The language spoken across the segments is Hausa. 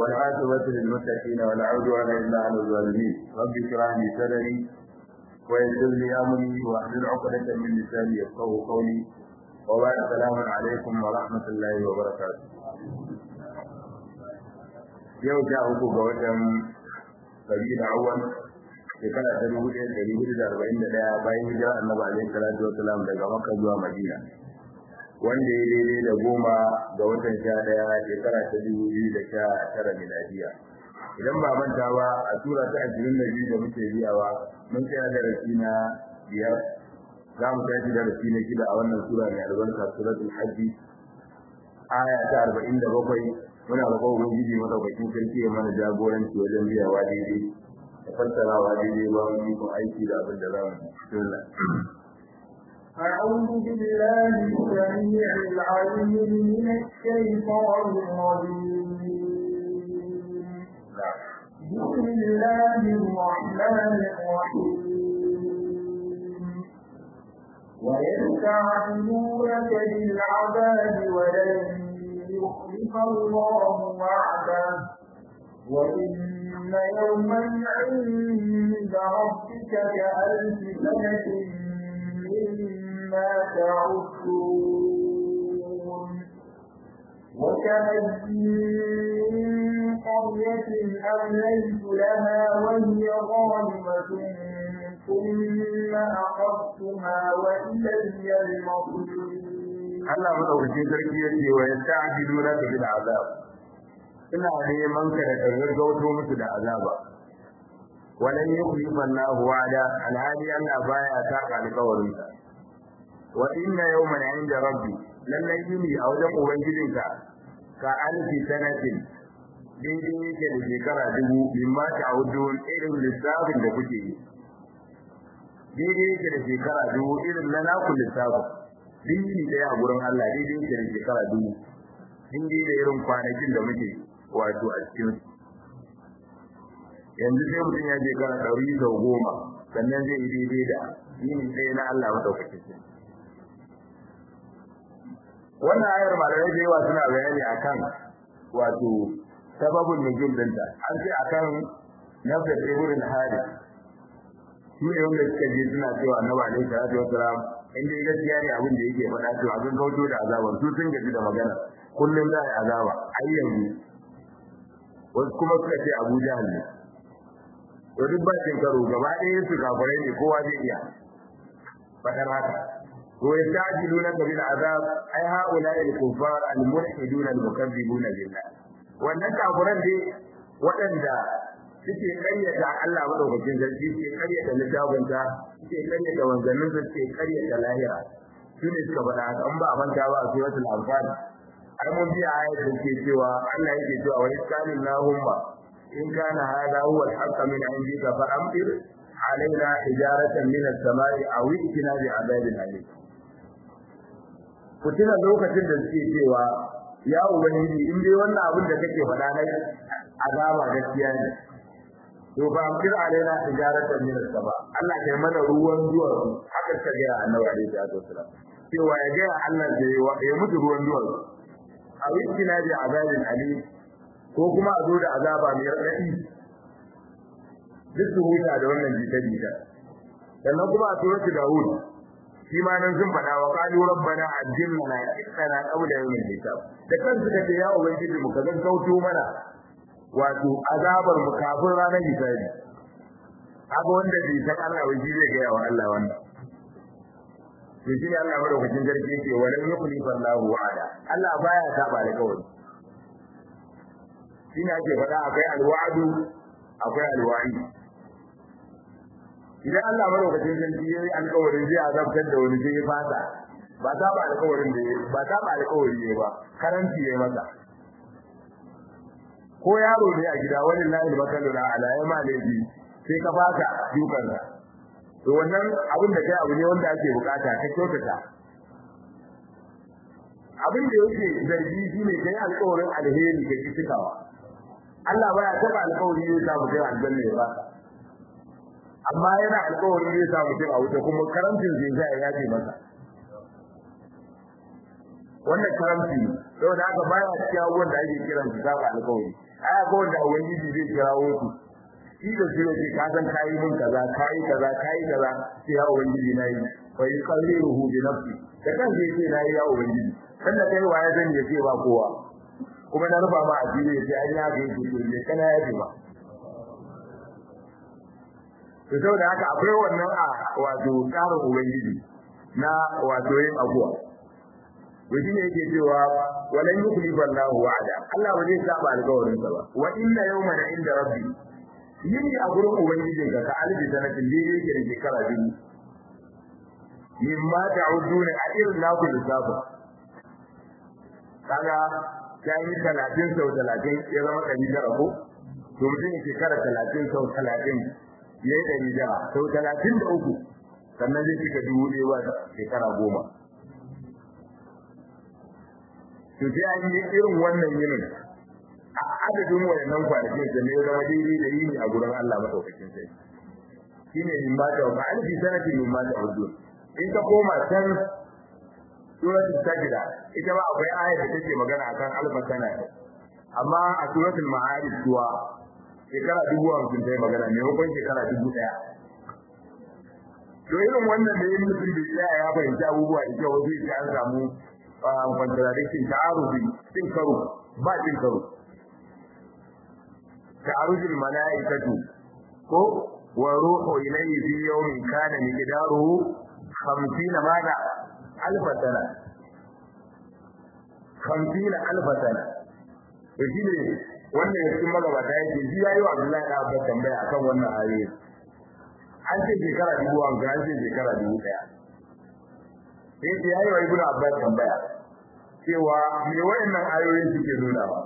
والعاقبة للمتقين ولا عدوان إلا على الظالمين رب اشرح لي صدري ويسر لي أمري واحلل عقدة من لساني يفقهوا قولي وبعد السلام عليكم ورحمة الله وبركاته yau sha uku ga watan sabila awwal shekara ta dubu ɗaya ɗari hudu da arba'in da ɗaya bayan hijira annabi alaihi salatu wasalam daga makka zuwa madina wanda ya daidai da goma ga watan sha ɗaya shekara ta dubu biyu da sha tara miladiya idan ba manta ba a tura ta ashirin da biyu da muke biyawa mun tsaya darasi na biyar za mu tashi darasi na shida a wannan sura mai albarka suratul hajji aya ta arba'in da bakwai muna roƙon ubangiji madaukakin sarki ya mana jagoranci wajen biyawa daidai da fassarawa daidai ba mu yi aiki da abin da za mu bismillah أعوذ بالله السميع العليم من الشيطان الرجيم بسم الله الرحمن الرحيم ويستعجلونك بالعذاب ولن يخلف الله وعده وإن يوما عند ربك كألف سنة مما تعدون وكأي من قرية أمليت لها وهي ظالمة ثم أخذتها وإلي المصير Allah madaukakin sarki ya ce wa yasta'jiluna bil azab ina neman ka da gaggauto musu da azaba walan yukhlifa Allahu wa'ada alhali Allah baya ta alƙawarin sa wa inna yawman 'inda rabbi lallai yini a wajen ubangijinka ka alfi sanatin daidai yake da shekara dubu mimma ta'udun irin lissafin da kuke yi daidai yake da shekara dubu irin na naku lissafin dinki daya a gurin Allah daidai yake da shekara dubu in dai da irin kwanakin da muke wato a cikin yanzu sai mutum ya je kana ɗari sau goma sannan zai yi daidai da yini ɗaya na Allah maɗaukakin sarki wannan ayar malamai da yawa suna bayani akan wato sababin nuzul dinta an ce akan nafsa ibn al-harith shi ne wanda suka je suna cewa annabi alaihi salatu wasalam in dai gaskiya ne abin da yake faɗa to abin kauto da azaban su sun gaji da magana kullum za a azaba ai yanzu wasu kuma suka ce Abu Jahl ne to duk ba cin karo gaba ɗaya su kafirai ne kowa zai iya fadar haka to yastajiluna bil azab ai haula al kuffar al mulhidun al mukazzibuna billah wannan kafiran dai waɗanda suke karyata Allah madaukakin sarki suke karyata littafinta suke karyata wanzannin su suke karyata lahira su ne suka faɗa haka an ba a manta ba a suratul anfal ai mun biya ayat da ke cewa Allah yake cewa wa iskalin lahumma in kana hada huwa al-haqq min indika fa amtir alaina hijaratan min as-sama'i aw itina bi adabin alim ku tuna lokacin da suke cewa ya ubangiji in dai wannan abin da kake faɗa na azaba gaskiya ne to ba amtir alaina hijaratan min as-sama Allah kai mana ruwan duwar haka ta ga annabi alaihi salatu wasalam cewa ya ga Allah da ya mutu ruwan duwar a wikina bi azabin alim ko kuma a zo da azaba mai radadi duk su huta da wannan jita jita sannan kuma a suratul daud shi ma nan sun faɗa wa qalu rabbana ajilna ittana qawla yawmil hisab da kansu kace ya ubangiji mu ka kauto mana wato azabar mu kafin ranar hisabi haka wanda bai san Allah wai zai ga yawa Allah wannan to shi Allah madaukakin sarki yake walan yukhlifa Allahu wa'ada Allah baya saba da kawai shi ne ake faɗa akwai alwa'du akwai alwa'i idan Allah madaukakin sarki yayi alƙawarin zai azabtar da wani sai ya fasa ba ta ba alƙawarin da ba ta ba alƙawari ne ba karanci yayi masa ko yaro ne a gida wani lahi makalu na ala ya ma laifi sai ka fasa dukan sa to wannan abin da kai abu ne wanda ake bukata ka kyautata abin da yake zargi shine kai alƙawarin alheri ga cikawa Allah baya taba alƙawari ya sa mutum aljanna ya baka amma yana alƙawarin zai sa mutum a wuta kuma karamcin zai sa ya yaje masa wannan karamci saboda haka baya cikin abubuwan da ake kiran su saba alƙawari ai akwai wanda ubangiji zai kirawo su shi da shi ne ka san kayi mun kaza kayi kaza kayi kaza sai ya ubangiji na yi fa yuqalliruhu bi nafsi da kan sai ce na yi ya ubangiji sannan kai waye zan ya ce ba kowa kuma na rufa ma asiri ya ce an ya ga yake to ne kana ya ce ba to saboda haka akwai wannan a wato tsarin ubangiji na wato yin abuwa to shi ne yake cewa walan yukhlifa Allahu wa'ada Allah ba zai saba alƙawarin sa ba wa inna yawman inda rabbi yini a gurin ubangijin ka ka albi sanatin da yake da shekara biyu mimma ta'uduna a irin naku lissafa kaga ta yi talatin sau talatin ya zama ɗari tara ko to mutum shekara talatin sau talatin ya yi ɗari tara sau talatin da uku sannan zai cika dubu ɗaya ba shekara goma to sai an yi irin wannan yinin a adadin wayannan kwanakin da ne zama daidai da yini a gurin Allah madaukakin sai shine min ba ta wa alfi sanatin min ma ta hudu in ka koma can suratul sajda ita ma akwai ayat da take magana akan alfa sana amma a suratul ma'arij kuwa shekara dubu hamsin ta yi magana maimakon shekara dubu ɗaya to irin wannan da yin mutum bai tsaya ya fahimci abubuwa da kyau wajen an samu contradiction ta'arufi cin karo ba cin karo ta'arujul mala'ikatu ko wa ruhu ilayhi fi yawmin kana miqdaruhu 50 mada alf sana 50 alf sana to shine wannan yakin magabata yake ji yayi wa Abdullahi da Abbas tambaya akan wannan ayoyi an ce shekara dubu an ga an ce shekara dubu daya sai ya yi wa ibnu abbas tambaya cewa me wayannan ayoyin suke nuna ba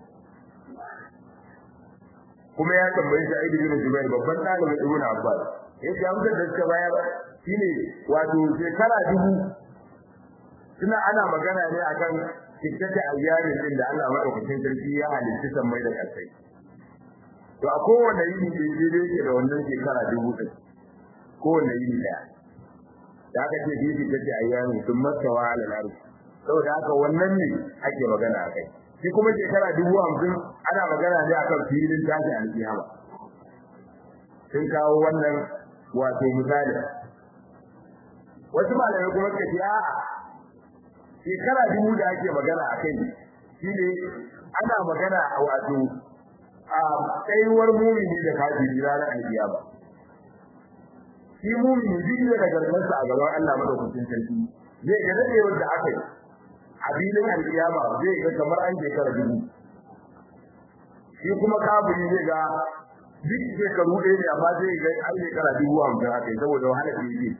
kuma ya tambayi Sa'id bin Jubair babban dalibin ibnu abbas yace amsar da suka bayar shine wato shekara dubu suna ana magana ne akan kittata ayyamin din da Allah madaukakin sarki ya halitta sammai da ƙasai to a kowane yini da yake yake da wannan shekara dubu ɗin kowane yini ɗaya da aka ce bibi ta ce ayyami sun masawa ala laru saboda haka wannan ne ake magana a kai shi kuma shekara dubu hamsin ana magana ne akan filin tashi alkiyama sun kawo wannan wato misali wasu malamai kuma suka ce a'a shekara dubu da ake magana a kai shi ne ana magana a wato a tsayuwar mumini da kafiri ranar alkiyama shi mumini duk da gargarsa a gaban Allah madaukakin sarki zai ga dadewar da aka yi a filin alkiyama zai ga kamar an shekara dubu shi kuma kafiri zai ga duk shekaru ɗaya ne amma zai ga an shekara dubu hamsin aka yi saboda wahala da yake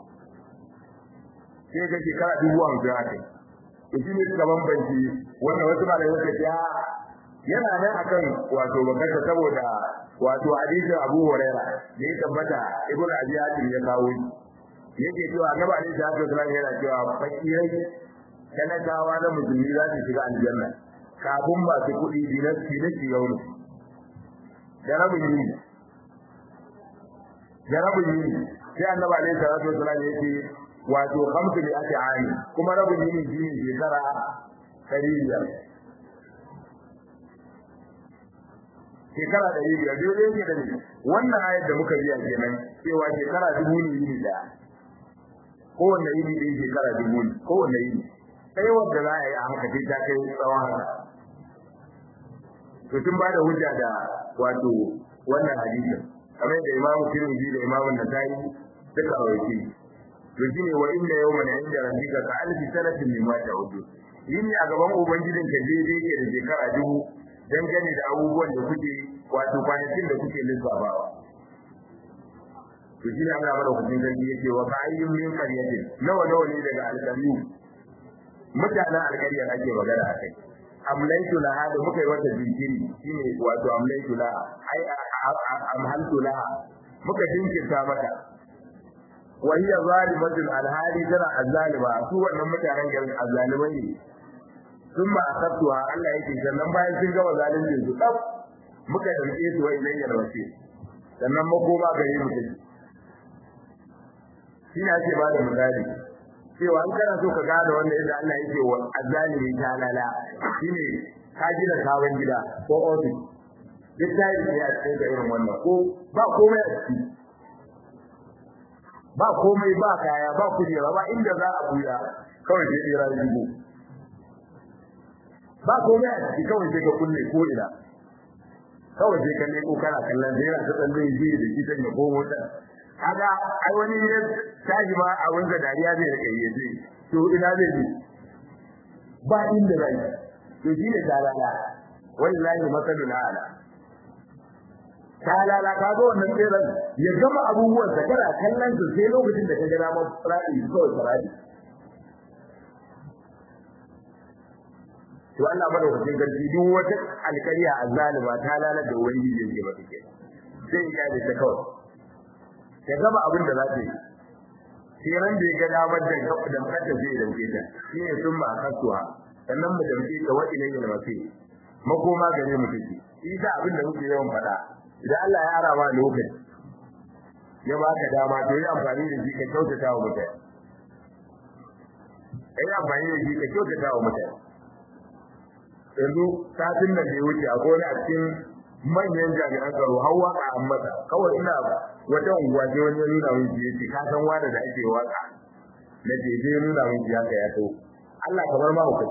sai ga shekara dubu hamsin aka yi to shi ne suka bambanci wannan wasu malamai suka ce yana nan akan wato bakata saboda wato hadisin Abu Huraira da ya tabbata Ibn Abi Hatim ya kawo shi yake cewa Annabi Ali sallallahu alaihi wasallam yana cewa fakirai talakawa na musulmi za su shiga aljanna kafin masu kuɗi dinasti da shiga wani da rabin yi da rabin yi sai Annabi Ali sallallahu alaihi wasallam yake wato khamsu bi ati ani kuma rabin yi shi ne shekara ɗari biyar shekara ɗari biyar daidai yake da ne wannan ayar da muka biya kenan cewa shekara dubu ne yini ɗaya kowanne yini ɗaya shekara dubu ne kowanne yini sai wanda za a yi a haka sai ta kai tsawon haka to tun ba da hujja da wato wannan hadisin kamar da imamu tirmidhi da imamu nasai duka rawaiti to shine wa inna yawman inda rabbika ka alfi sanatin mimma ta'udu yini a gaban ubangijinka daidai ke da shekara dubu dangane da abubuwan da kuke wato kwanakin da kuke lissafawa to shi ne Allah madaukakin sarki yake wa ka'ayyun min qaryatin nawa nawa ne daga alƙaryu mutanen alƙarya ake magana a kai amlaitu laha da muka yi wata jinkiri shine wato amlaitu laha ai amhaltu laha muka jinkirta mata wa hiya zalimatun alhali tana azzalima su wannan mutanen garin azzalimai ne sun ba akabtuwa Allah yake sannan bayan sun gama zalunci su dab muka dauke su wa ilayya da wace sannan makoma gare mu take shi ne ake bada misali cewa an kana so ka gane wanda yadda Allah yake wa azalimi ta lala shine ka gina sabon gida ko office duk tayi ne a cikin irin wannan ko ba komai a ciki ba komai ba kaya ba kujera ba inda za a buya kawai sai tsira jigo ba komai a ciki kawai sai ka kulle ko ina kawai sai ka leko kana kallon sai yana ta tsalle ji da shi ya komo ta kaga ai wani ne tashi ma a wanda dariya zai rike yi ce to ina zai ji ba inda zai to shi ne talala wallahi masalul ala talala ka ga wannan tseren ya gama abubuwan sa kana kallon su sai lokacin da ka ga dama fara kawai fara to Allah madaukakin garji duk wata alƙarya azzalima ta lalata ubangiji yake ba take sai ya da ta kawai ya gama abin da za ta yi sai ran da ya ga damar da da kanta zai dauke ta shi ne sun ba kasuwa sannan mu dauke ta wa ilayhi al-masir makoma gare mu take shi da abin da muke yawan faɗa idan Allah ya ara ma lokaci ya baka dama to yi amfani da shi ka kyautata wa mutane ai amfani da shi ka kyautata wa mutane yanzu satin nan da ya wuce akwai wani a cikin manyan jami'an tsaro har waka an masa kawai ina wata unguwa sai wani ya nuna min shi yace ka san wanda da ake waka na je je nuna min shi haka ya to Allah kamar ma hukai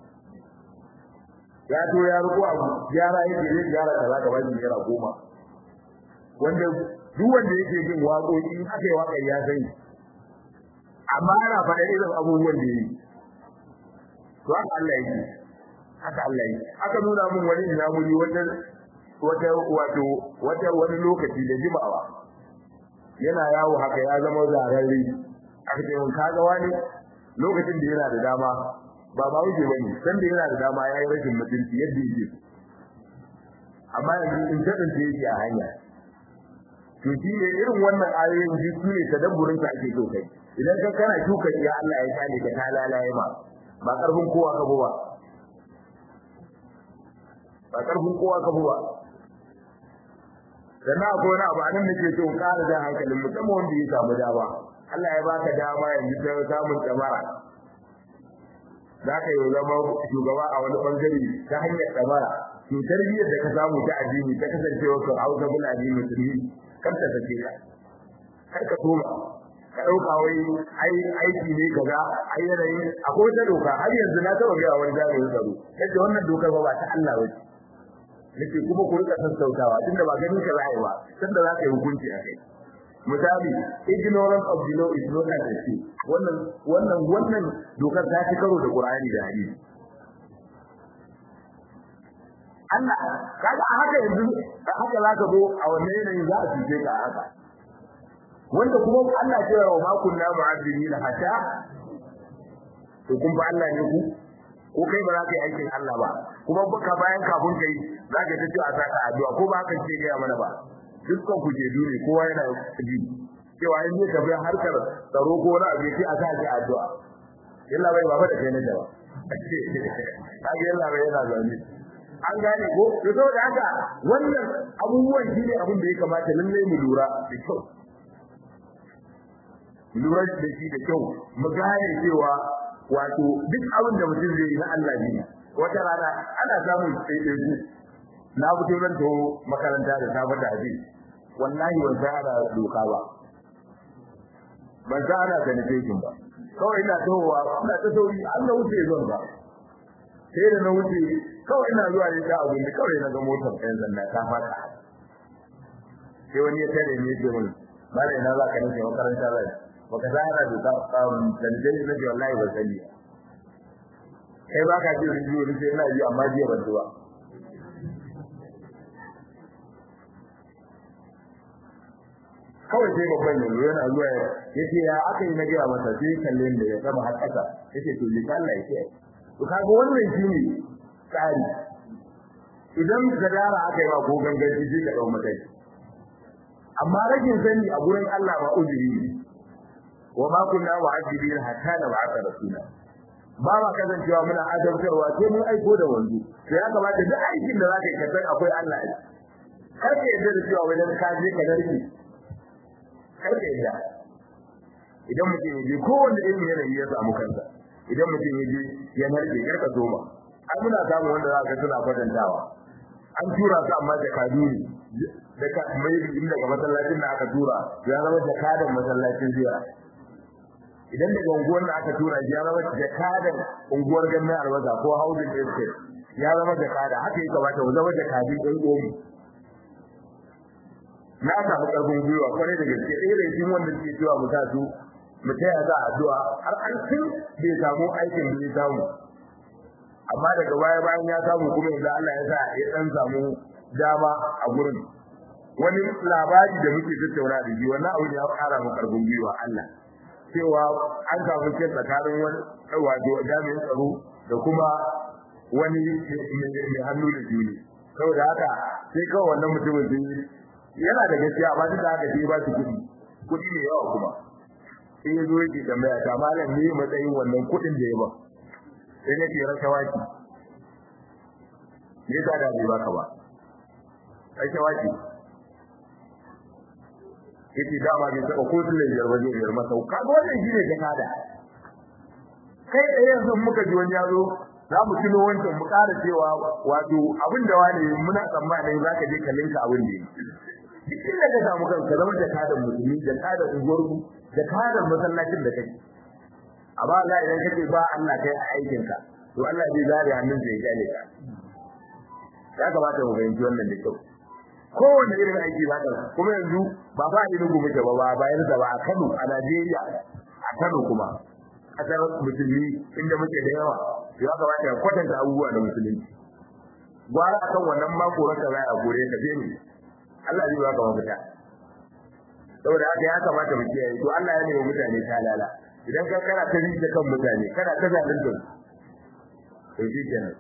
ya to ya ruko abu gyara yake zai gyara kaza ka bashi naira goma wanda duk wanda yake jin waƙoƙi in aka yi waƙar ya sani amma ana faɗa irin abubuwan da yi to haka Allah yake haka Allah yi aka nuna mun wani inamuri wata wata wato wata wani lokaci da jimawa yana yawo haka ya zama zararre aka ce mun kaga wani lokacin da yana da dama ba ba wuce bane san da yana da dama yayi rashin mutunci yadda yake amma yanzu in tadin da yake a hanya to shi ne irin wannan ayoyin ji su ne tadabburin ka ake so kai idan ka kana shuka ya Allah ya kale ka ta lalaye ma ba karfin kowa ka ba ba karfin kowa ka ba sannan akwai wani abu anan nake so in ƙara jan hankalin musamman wanda ya samu dama Allah ya baka dama yanzu ta samun tsamara za ka yi zama shugaba a wani bangare ta hanyar tsamara to tarbiyyar da ka samu ta addini ta kasancewa ka hausa bin addini musulmi kar ta sake ka kar ka toma ka ɗauka wai ai aiki ne kaza ai yanayin akwai wata doka har yanzu na taɓa gaya wani jami'in tsaro yadda wannan dokar ba ta Allah ba nake kuma ku rika sassautawa tunda ba ganin ka zai ba tunda za ka yi hukunci a kai misali ignorance of the law is not an excuse wannan wannan wannan dokar ta ci karo da Qur'ani da hadisi Allah kaga a haka yanzu da haka za ka zo a wannan yanayin za a fice ka a haka wanda kuma Allah ya ce wa ma kunna mu'azzibin hatta to kun ba Allah ne ku ko kai ba za ka yi aikin Allah ba kuma baka bayan kafin kai za ka ta ce a saka addu'a ko ba kan ce ga mana ba dukkan ku je dure kowa yana ji cewa in zai tafi harkar tsaro ko wani abu sai a sa shi addu'a illa bai baba da kai na jawa kage illa bai yana zaune an gane ko to saboda haka wannan abubuwan shine abin da ya kamata lalle mu lura da kyau lura da shi da kyau mu gane cewa wato duk abin da mutum zai yi na Allah ne wata rana ana samun ɗaiɗaiku na fito zan to makaranta da safe da hadisi wallahi ban san ana doka ba ban san ana sanitation ba kawai ina towa ina ta sauri Allah wuce zan ba sai da na wuce kawai ina zuwa ne ta abin da kawai na ga motar ɗayan zanna ta fata sai wani ya tare ne ce mun mala ina za ka nufi makaranta zai baka san ana doka sanitation na ce wallahi ban sani kai ba ka ji rijiyo ni sai ina ji amma jiya ban zuwa kawai sai babban yanzu yana zuwa ya ce ya aka yi na gaya masa sai kalle da ya sama har ƙasa ya ce to lika Allah ya ce to kaga wannan shi ne tsari idan gadara aka yi ma ko ganganci sai ka ɗau mataki amma rashin sani a gurin Allah ba uzuri ne wa ma kunna wa'adibina hatta na ba'atha rasula ba ma kasancewa muna adabtarwa sai mun aiko da wanzu sai ya kamata duk aikin da zaka yi ka san akwai Allah ne kar ka yarda da cewa wajen ka je ka narke kar ka yarda idan mutum ya je kowanne irin yanayi ya samu kansa idan mutum ya je ya narke kar ka soma ai muna samun wanda za ka suna kwatantawa an tura su amma da kaduri da ka mai in daga masallacin da aka tura ya zama jakadan masallacin ziyara idan daga unguwar da aka tura ya zama jakadan unguwar gannan albasa ko housing estate ya zama jakada haka ya kamata mu zama jakadin ɗan uwanmu na samu ƙarfin gwiwa kwarai da gaske ɗaya da cikin wanda suke cewa mu sa su mu taya za addu'a har an tun bai samu aikin da ya samu amma daga baya bayan ya samu kuma yanzu Allah ya sa ya dan samu dama a gurin wani labari da muke tattauna da shi wannan abu ne ya fara mu karfin gwiwa Allah cewa an samu ce tsakanin wani wato jami'in tsaro da kuma wani mai hannu da juni saboda haka sai kawai wannan mutumin sun yana da gaskiya amma duk da haka sai ba su kuɗi kuɗi ne yawa kuma sai ya zo yake tambaya ta malam ne matsayin wannan kuɗin da ya ba sai nake rashawa ki me yasa da bai baka ba rashawa ki yace dama bai saka ko tun da biyar ba zai biyar masa kaga wannan shine jakada kai da yanzu muka ji wani yazo za mu tuno wancan mu ƙara cewa wato abin da wani muna tsammanin za ka je ka linka abin da yake duk inda ka samu kanka zama jakadan musulmi jakadan unguwarku jakadan masallacin da kake amma Allah idan kace ba Allah kai a aikin ka to Allah zai zare hannun sa ya gane ka ya kamata mu fahimci wannan da kyau kowanne irin aiki za ka kuma yanzu ba ba irin gobe ba ba bayan sa ba a Kano a Najeriya a Kano kuma kasar musulmi inda muke da yawa ya kamata ya kwatanta abubuwa da musulunci gwara akan wannan mako raka za a gore ka je ni Allah zai baka mafita saboda haka ya kamata mu kiyaye to Allah ya nemi mutane ta lala idan ka kana ta rike kan mutane kana ta zalunta to shi kenan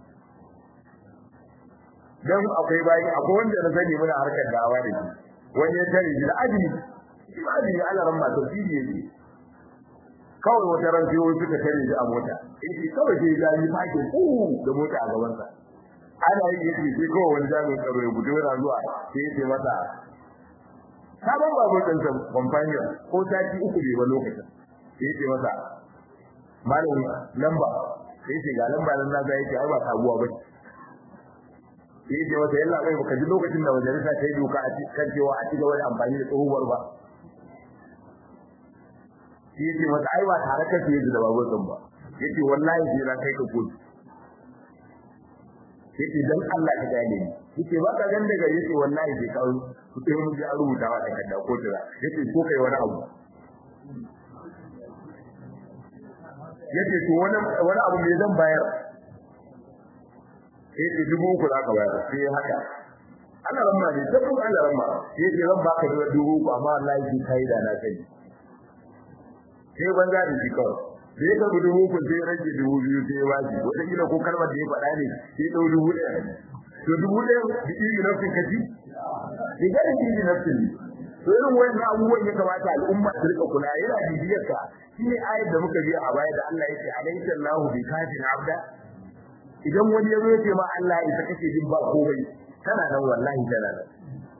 dan akwai bayi akwai wanda na sani muna harkar dawa da shi wani ya tare shi da ajini shi ma ajini Allah ran ma tafsiri yake kawai wata ran sai wani suka tare shi a mota eh kawai sai ya yi fakin ku da mota a gaban sa ana yi yake sai kawai wani jami'in tsaro ya gudu yana zuwa sai ya ce masa sabon babu ɗin sa companion ko sati uku bai ba lokacin sai ya ce masa malam lamba sai ya ce ga lamba nan na ga yake ai ba sabuwa ba sai ya ce masa yalla bai baka ji lokacin da majalisa ta yi doka a kan cewa a cigaba da amfani da tsohuwar ba sai ya ce masa ai ba tare ka fiye da babur ɗin ba yace wallahi sai na kai ka kotu yace dan Allah ka gane ni yace ba ka gan daga yace wallahi sai ka ku sai mun ji an rubuta wa takarda ko tira yace ko kai wani abu yace to wani wani abu me zan bayar yace dubu uku za ka bayar sai haka Allah ramma ne sai kuma Allah ramma yace zan baka dubu uku amma wallahi sai kai da na kai sai banza da shi kawai sai ka bi dubu uku sai rage dubu biyu sai ba shi wata kila ko kalmar da ya faɗa ne sai ɗau dubu ɗaya to dubu ɗaya da iri nafsin ka ci ni ga iri nafsin ne to irin wannan abubuwan ya kamata al'umma su rika kula yana bibiyar ka shi ne ayar da muka biya a baya da Allah yake alaysa Allahu bi kafin abda idan wani ya zo ya ce ma Allah ya kake jin ba komai kana nan wallahi kana nan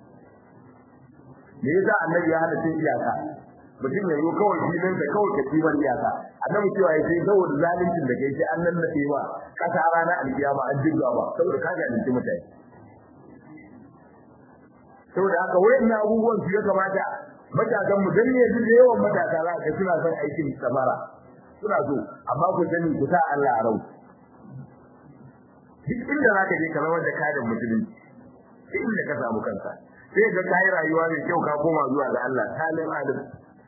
me yasa annabi ya hada cin iyaka mutum ya zo kawai filin da kawai ka kibar iyaka annabi cewa ya sai saboda zalincin da kai sai an nan nade ba kasa rana alkiyama an jirga ba saboda ka zalunci mutane saboda haka wayannan abubuwan su ya kamata matasan mu dan ne yanzu da yawan matasa za ka suna son aikin samara suna so amma ku sani ku sa Allah a rau duk inda za ka je ka zama da karin musulunci duk inda ka samu kanka sai ga kai rayuwa mai kyau ka koma zuwa ga Allah salim adam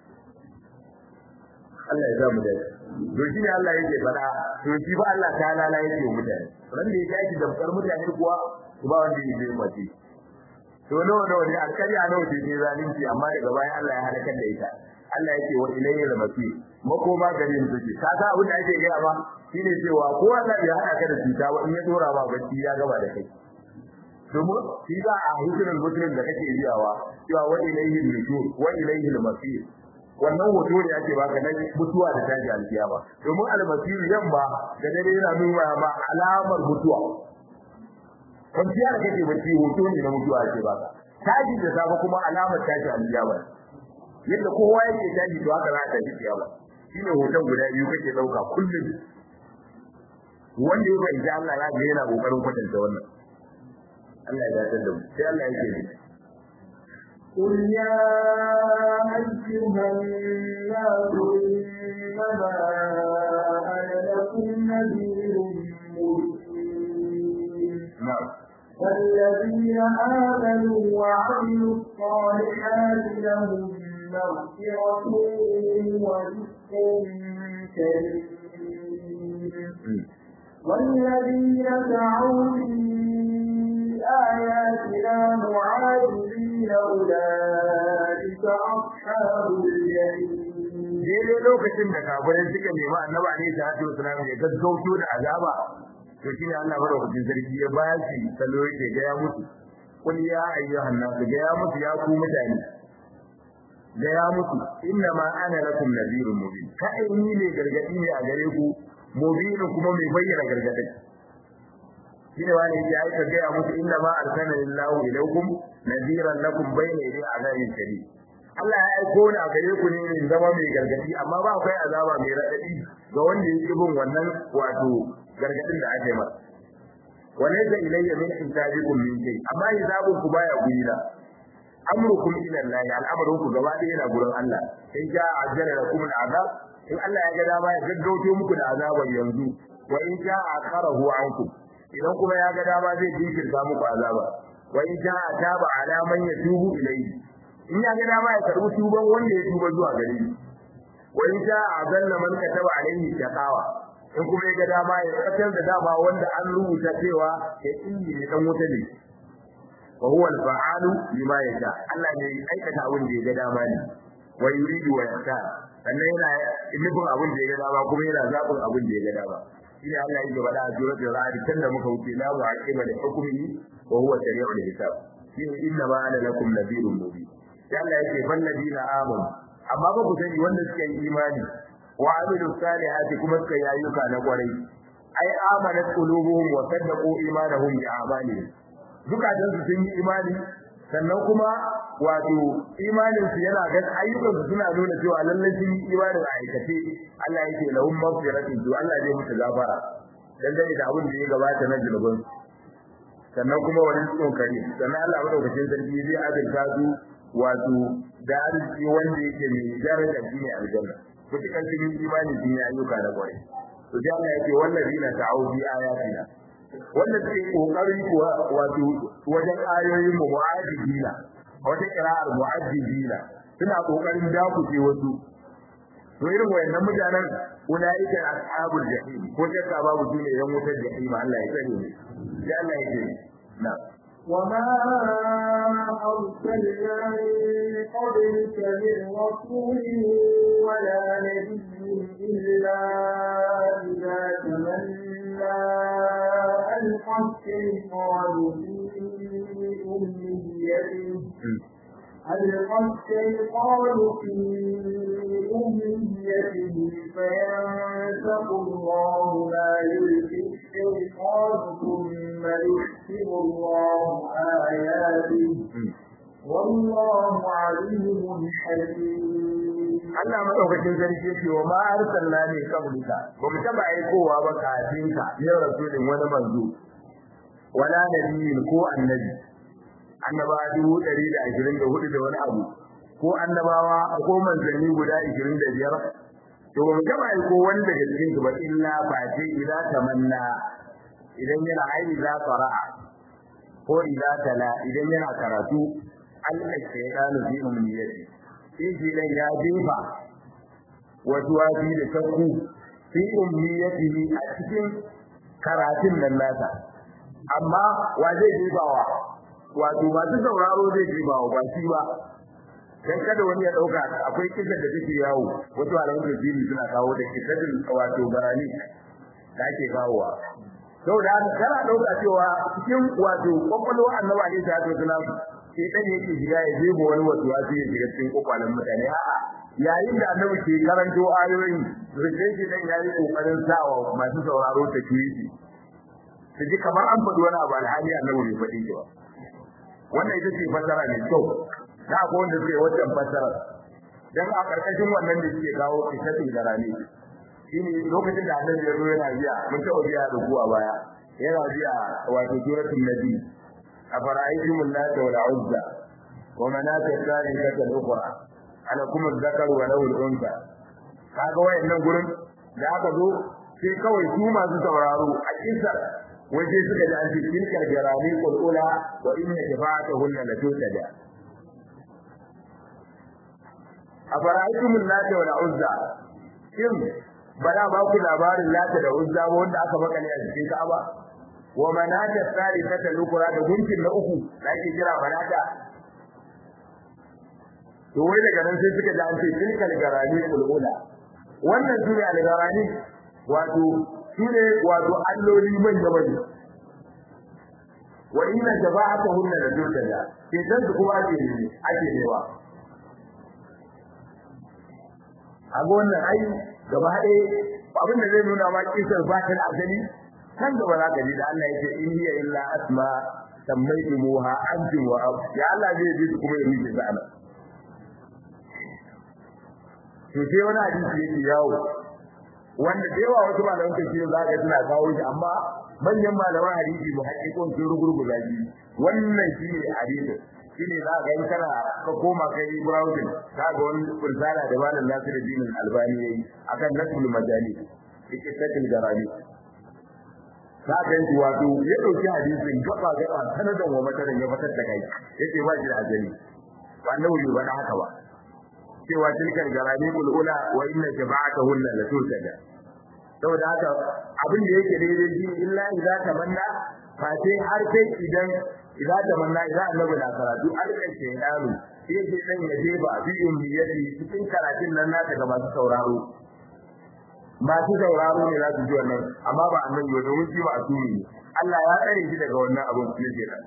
Allah ya sa mu dai to shi ne Allah yake fada to shi ba Allah ta lala yake wa mutane ran da yake aiki da far mutane kuwa ba wanda yake yi mace to nawa nawa ne alƙarya nawa ce ne zalunci amma daga bayan Allah ya halakar da ita Allah yake wa ilayhi al-masir makoma gare mu take ka ga abin da ake gaya ba shine cewa ko Allah ya hada ka da cuta ba in ya dora ba bacci ya gaba da kai domin shi za a hukunan muslim da kake biyawa cewa wa ilayhi al-nusur wa ilayhi al-masir wannan hoto ne ake baka na mutuwa da tashi alkiyama domin al-masir yamma da dare yana nuna ma alamar mutuwa kwanciya da kake bacci hoto ne na mutuwa ake baka tashi da safe kuma alamar tashi alkiyama yadda kowa yake tashi to haka za ta tashi kiyama shine hoton guda biyu kake dauka kullum wanda ya fahimci Allah ya ga yana kokarin kwatanta wannan Allah ya dace da mu sai Allah yake ne قل يا أيها الناس إنما أنا لكم نذير مبين na'am والذين آمنوا وعملوا الصالحات لهم مغفرة ورزق كريم والذين سعوا في آياتنا معاجزين أولئك أصحاب الجحيم daidai lokacin da kafirai suka nemi annabi alaihi salatu wasallam ya gaggauto da azaba to shine Allah madaukakin sarki ya ba shi salo yake ga ya mutu kul ya ayyuhan nas ga ya mutu ya ku mutane ga ya mutu inna ma ana lakum nadhirun mubin kai ni ne gargadi ne a gare ku mubin kuma mai bayyana gargadi shine wani ya aika ga ya mutu inna ma arsalna lillahu ilaykum nadhiran lakum bayna yaday azabin shadid Allah ya aiko ni a gare ku ne in zama mai gargadi amma ba akwai azaba mai radadi ga wanda yake bin wannan wato gargadin da aka yi masa walaysa ilayya min intajikum min shay amma hisabun ku baya gurina amrukum ila Allah al'amarin ku gaba ɗaya yana gurin Allah in ja ajjala lakum al'azab in Allah ya ga dama ya gaggauto muku da azabar yanzu wa in ja akharahu ankum idan kuma ya ga dama zai jinkirta muku azaba wa in ja ataba ala man yatubu ilayhi in ya ga dama ya karbi tuban wanda ya tuba zuwa gare shi wa in ja azalla man kataba alayhi shaqawa in kuma ya ga dama ya katar da dama wanda an rubuta cewa ya inji ne dan wuta ne wa huwa al-fa'alu lima yasha Allah ne ya aikata abin da ya ga dama ne wa yuridu wa yasha sannan yana nufin abin da ya ga dama kuma yana zabin abin da ya ga dama shine Allah yake faɗa a suratul ra'd tunda muka wuce la mu'aqiba li hukmihi wa huwa sari'ul hisab shine inna ma ana lakum nadhirun mubin sai Allah yake ban ladina amanu amma ba ku sani wanda suka yi imani wa amilu salihati kuma suka yi ayyuka na kwarai ai amanat qulubuhum wa saddaqu imanahum bi a'malihim zukatan su sun yi imani sannan kuma wato imanin su yana ga ayyukan su suna nuna cewa lallai sun yi imanin a aikace Allah yake lahum maghfiratun to Allah zai musu gafara dangane da abin da ya gabata na zulubin sannan kuma wani tsohon kare sannan Allah madaukakin sarki zai azurta su wato da arziki wanda yake mai daraja shine aljanna mutukan sun yi imani sun yi ayyuka na kwarai to sai Allah yake wallazina ta'u bi ayatina wanda suke kokari kuwa wato wajen ayoyin mu mu'ajibina wata kira'ar mu'ajibina suna kokarin dakuce wasu to irin wayannan mutanen ulaika ashabul jahim ko shakka babu su ne yan wutar jahim Allah ya tsare ne sai Allah ya ce na وما أرسلنا من قبلك من رسول ولا نبي إلا إذا تمنى ألقى الشيطان في أمنيته ألقى الشيطان في أمنيته فينسق الله ما يلقي الشيطان ثم يحكم الله آياته والله عليم حكيم Allah madaukakin sarki yake wa ma arsalna ne kablika ba mu taba aikowa ba kafin ka ya rasulin wani manzo wala nabiyin ko annabi annaba dubu ɗari da ashirin da hudu da wani abu ko annabawa ko manzanni guda ashirin da biyar to ba mu taba aiko wani daga cikin su ba illa fa ce idza tamanna idan yana aini za fara'a ko idza tala idan yana karatu Allah shaytanu fi umniyati in shi dan ya jefa wasu wasi da shakku fi umniyatihi a cikin karatun nan nasa amma wa zai jefawa wato masu sauraro zai jefawa ba shi ba dan kada wani ya dauka akwai kisa da take yawo wasu alamun da jini suna kawo da kisadin wato barani da ake kawowa saboda haka kana dauka cewa cikin wato kwakwalwa annabi alaihi salatu wasalam sai dan yake shiga ya jebo wani wasu wasu ya shiga cikin kwakwalen mutane a'a yayin da annabi ke karanto ayoyin rikai shi dan yayi kokarin sawa masu sauraro ta kiyi su ji kamar an faɗi wani abu alhali annabi bai faɗi shi ba wannan ita ce fassara mai kyau da akwai wanda suke wancan fassara dan a karkashin wannan da suke kawo kisatul garani shine lokacin da annabi ya zo yana biya mun taɓa biya da kuwa baya yana biya wato suratul nabi afara'aytum allata wal uzza wa manata thalithata al-ukhra alakum adh-dhakaru wa lahu al-untha kaga wayannan gurin da aka zo sai kawai su masu sauraro a kisar waje suka ji an ce tilkar jarani qulula wa inna shafa'atuhunna la tutada afara'aytum allata wal uzza shin bana ba ku labarin lata da uzza ba wanda aka makale a cikin Ka'aba wa manata thalithata al-ukra da gunkin na uku da ake kira manata to wai daga nan sai suka ji an ce tilkal garani ulula wannan sune al-garani wato sune wato alloli manya manya wa inna jaba'atuhunna la tutada sai dan su kuma ake ne ake newa a wannan ai gaba ɗaya abin da zai nuna ma kisar ba ta da asali kan gaba za ka ji da Allah yake in hiya illa asma sammaytumuha antum wa ya Allah zai ji kuma ya miji sa ana to sai wani hadisi yake yawo wanda da yawa wasu malaman tafsir za ka suna kawo shi amma manyan malaman hadisi mu haƙiƙon sun rugurguza shi wannan shine hadisi shine za ka in kana ka koma kai browsing ka ga wani kursala da malam Nasiruddin Albani yayi akan nasul majali yake sakin garani ka ga shi wato ya dauki hadisin gaba gaba sanadan wa mataran ya fitar da kai yace ba shi da ajali ba nawi ba da haka ba cewa tilkar garani ulula wa inna jama'atahunna la tusada saboda haka abin da yake daidai shi illa idza tamanna fa sai har sai idan idza tamanna idza annabi na karatu alƙan shaytanu sai sai dan ya je ba fi ummiyati cikin karatun nan nata ga masu sauraro masu sauraro ne za su ji wannan amma ba annabi ba domin shi ba a tuni ne Allah ya tsare shi daga wannan abin da yake nan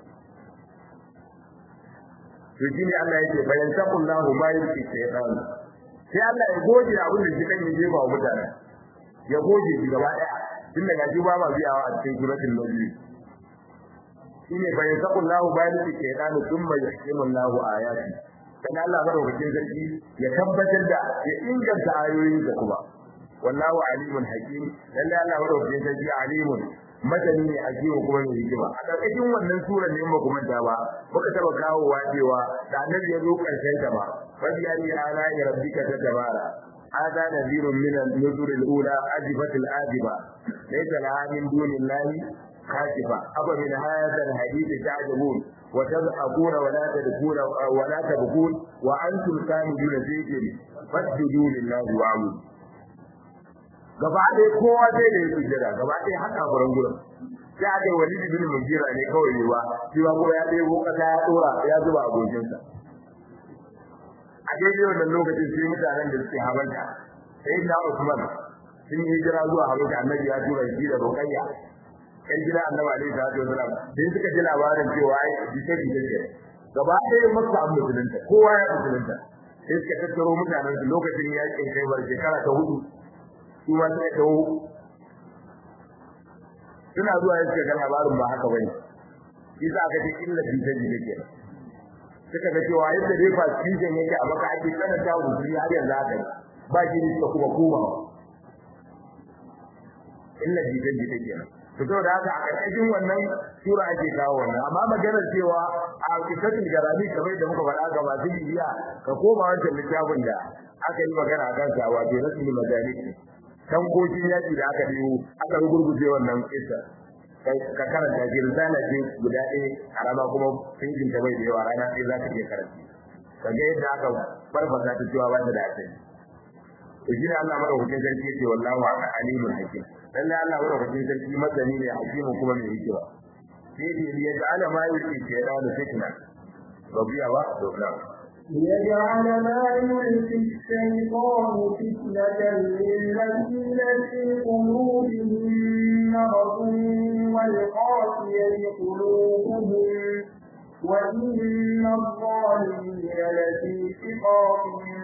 to shine Allah yake bayan taqullahu ma yuki shaytan sai Allah ya goje abin da shi kan yi ba wa mutane ya goje shi gaba daya tun daga shi ba ma biyawa a cikin suratul nabi shine bayan taqullahu ma yuki shaytan thumma yuhkimu Allahu ayati dan Allah madaukakin sarki ya tabbatar da ya inganta ayoyin da kuma wallahu alimun hakim lalle Allah madaukakin sarki alimun madani ne a jiwa kuma mai hikima a ƙarƙashin wannan surar ne ba kuma ta ba muka taba kawo wajewa da annabi ya zo ƙarshen ta ba fadi ya ni ala ya rabbika ta tabara hada nadhirun min an-nuzur al-ula ajifat al-ajiba laysa laha min dunillahi khashifa aba min hadha al-hadith ta'jabun wa tadhakuna wa la tadkuna wa la tabkun wa antum samiduna zikri fasjudu lillahi wa'budu gaba ɗaya kowa zai da ya sujjada gaba ɗaya haka furan gurin sai aka yi wani bin mugira ne kawai ne ba shi ba kuma ya ɗebo ƙasa ya ɗora ya zuba a gojinsa a daidai wannan lokacin sai mutanen da suke habanta sai na Usman sun yi hijira zuwa habanta annabi ya tura shi da Ruqayya kan gida annabi alaihi salatu wasalam sai suka ji labarin cewa ai jike jike ce gaba ɗaya makka an musulunta kowa ya musulunta sai suka tattaro mutanen su lokacin yakin kai bar shekara ta hudu su ma sai dawo suna zuwa ya suka ga labarin ba haka bane shi za ka ji illa jita jita ke suka ga cewa yadda dai ba cikin yake a maka ake tsananta wa musulmi har yanzu haka ba shi ne suka kuma koma illa jita jita ke to saboda haka a ƙarƙashin wannan sura ake kawo wannan amma maganar cewa a kitabul garami kamar da muka faɗa ga masu bibiya ka koma wancan littafin da aka yi magana a kansa wato rasul majalis tankokin yaki da aka biyo aka rugurguje wannan kisa ka karanta shi risala ce guda ɗaya karama kuma fingin ta bai da yawa rana ɗaya za ka iya karanta ka ga yadda aka farfasa ta cewa ba ta da asali to shi ne Allah madaukakin sarki yake wallahu alimul hakim lalle Allah madaukakin sarki masani ne hakimin kuma mai hikima sai dai ya ja'ala ma yulki shaytan fitna rabiya ba to ليجعل ما يلقي الشيطان فتنة للذين في قلوبهم مرض والقاسية قلوبهم وإن الظالمين لفي شقاق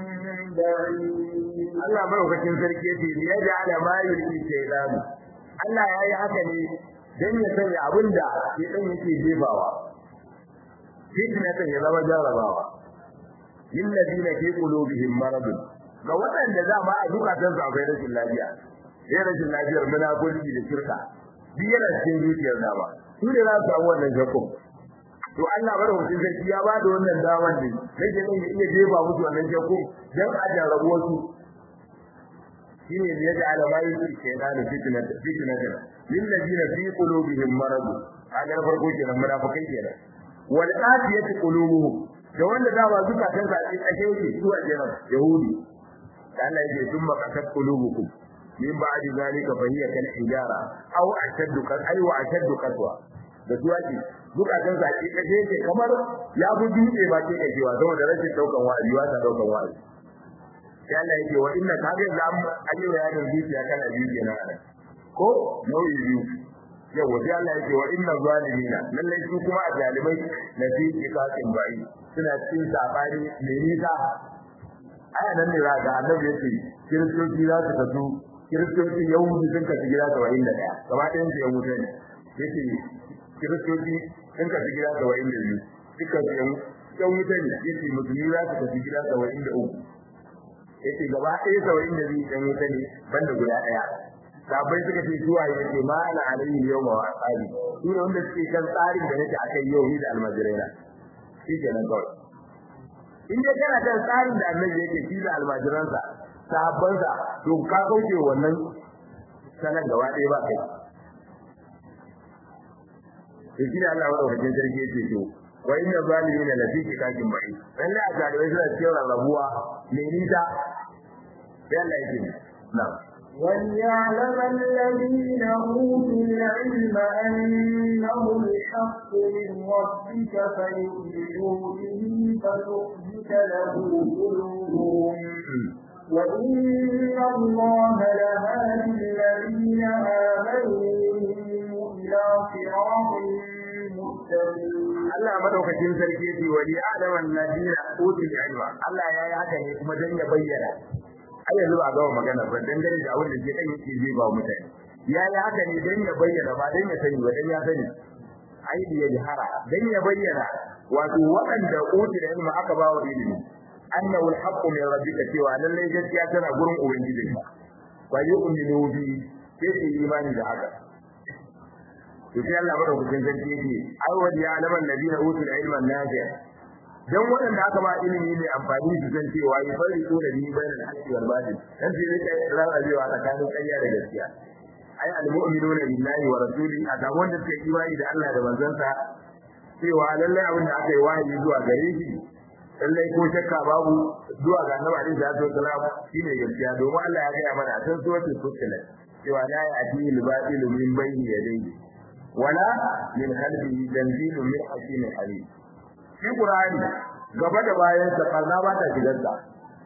بعيد Allah madaukakin sarki yace ni ya ja'ala ma yulki shaytan Allah ya yi haka ne dan ya sanya abinda shaytan yake jefawa fitnatan ya zama jarabawa lil ladina fi qulubihim marad ga waɗanda za ma a zukatan su akwai rashin lafiya sai rashin lafiyar munafurci da shirka duk yana cikin zuciyar dama su ne za su samu wannan shakku to Allah bada mutum sarki ya bada wannan daman ne nake nan ya iya jefa musu wannan shakku dan a jarabu wasu shine ne ya alama yin shaytan fitnat fitnat lil ladina fi qulubihim marad kaga farko kenan munafikai kenan wal qasiyati qulubuhum da wanda da ba zukatan sa a cikin yake su a jiran yahudi Allah yake summa qasat qulubukum min ba'di zalika fa hiya kal hijara aw ashaddu kan ay wa ashaddu qaswa da su ake zukatan sa a cikin yake kamar ya bu dutse ba ke kacewa saboda rashin daukan wa'azi wa ta daukan wa'azi sai Allah yake wa inna ka ga zam ayi wa yayin zuciya kana biyu kenan ko nau'i biyu yawa sai Allah yake wa inna zalimina lallai su kuma a zalimai na fi kikatin bai suna cikin sabani mai nisa aya nan ne ga annabi yake kiristoci za su kasu kiristoci yahudi sun kasu gida saba'in da ɗaya gaba ɗayan su yahudu ne yake kiristoci sun kasu gida saba'in da biyu duka su yan wuta ne yake musulmi za su kasu gida saba'in da uku yake gaba ɗaya saba'in da biyu yan wuta ne banda guda ɗaya sabai suka ce zuwa yake ma ana alayhi yau ma tsari su ne wanda suke kan tsarin da nake akai yau ni da almajiraina shi ke nan kawai in dai kana kan tsarin da annabi yake shi da almajiransa sahabbansa to ka kauce wannan sanan gaba ɗaya ba kai to shi da Allah wa wajen sarki yake to wa inna zalimin la fi kitakin bai lalle a galibai suna cikin rarrabuwa mai nisa sai Allah yake na'am وليعلم الذين أوتوا العلم أنه الحق من ربك فيؤمنوا به فتخبت له قلوبهم وإن الله لهادي الذين آمنوا إلى صراط مستقيم Allah madaukakin sarki yace wali adaman ladina utul ilma Allah ya yi haka ne kuma dan ya bayyana ai yanzu ba gama magana ba dangane da abin da ke dan yake zai ba mutane ya yi haka ne dan ya bayyana ba dan ya sani ba dan ya sani ai da ya jihara dan ya bayyana wato waɗanda uti da ilmi aka ba wa ilimi annahu alhaqqu min rabbika cewa lallai gaskiya tana gurin ubangijinka wa yu'minu bi sai su yi imani da haka to sai Allah madaukakin sarki yake ai wa ya alaman ladina utul ilma nafi' dan waɗanda aka ba ilimi ne amfani su san cewa yi fari ko da ni bayan haqqi wal batil dan sai rike rarrabewa tsakanin ƙarya da gaskiya ai almu'minuna billahi wa rasuli a ga wanda suke imani da Allah da manzansa cewa lallai abin da aka yi wahayi zuwa gare shi lallai ko shakka babu zuwa ga annabi alaihi salatu wasalam shine gaskiya domin Allah ya gaya mana a cikin suratul fussilat cewa la ya'tihi al-batilu min bayni yadayhi wala min khalfihi tanzilu min hakimin alim shi qur'ani gaba da bayan sa karna ba ta shigar sa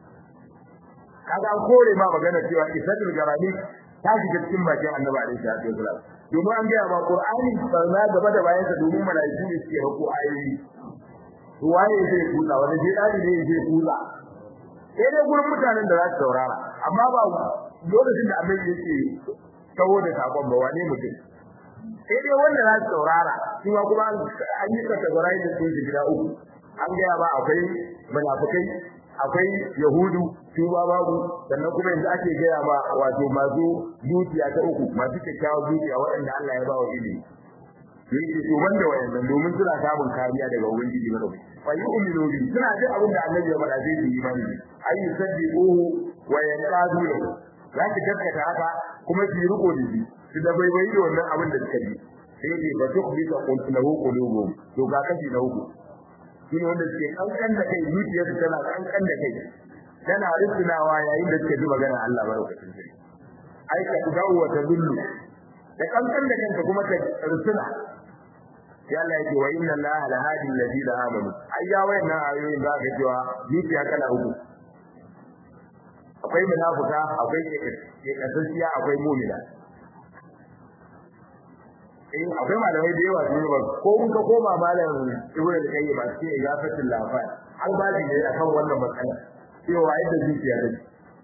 kaga an kore ma magana cewa isatul garani ta shiga cikin bakin annabi alaihi salatu wasalam domin an gaya ma qur'ani karna gaba da bayan sa domin malaiku ne suke hako ayoyi waye zai kula wani je dadi ne zai kula sai dai gurin mutanen da za su saurara amma ba lokacin da annabi yake tawo da sakon ba wane mutum sai dai wanda za su saurara shi ma kuma an yi categorize da su gida uku an gaya ba akwai munafikai akwai yahudu su ba babu sannan kuma yanzu ake gaya ma wato masu zuciya ta uku masu kyakkyawar zuciya waɗanda Allah ya ba wa ilimi yake to banda wayannan domin suna samun kariya daga ubangiji ba fa yu'minu bi suna jin abin da Allah ya faɗa zai yi imani ayi saddiquhu wa yanqadu lahu zaki gaskata haka kuma su riko da shi su da bai bai da wannan abin da suka yi sai dai ba duk bi ka kuntu lahu qulubuhum to ga kashi na uku shine wanda suke kankan da kai zuciyarsu tana kankan da kai tana rusunawa yayin da suke ji magana Allah barkatun sai ai ka tudawu wa tadullu da kankan da kanka kuma ka rusuna sai Allah yake wa inna Allah la hadi alladhina amanu ayya wayannan ayoyin da ga cewa zuciya kala uku akwai munafuka akwai ke kasasiya akwai mu'mina eh akwai malamai da yawa sun ba ko kun ka koma malam ibnu al-qayyim ba sai ya fatin lafa an ba ne akan wannan matsala cewa yadda zuciya take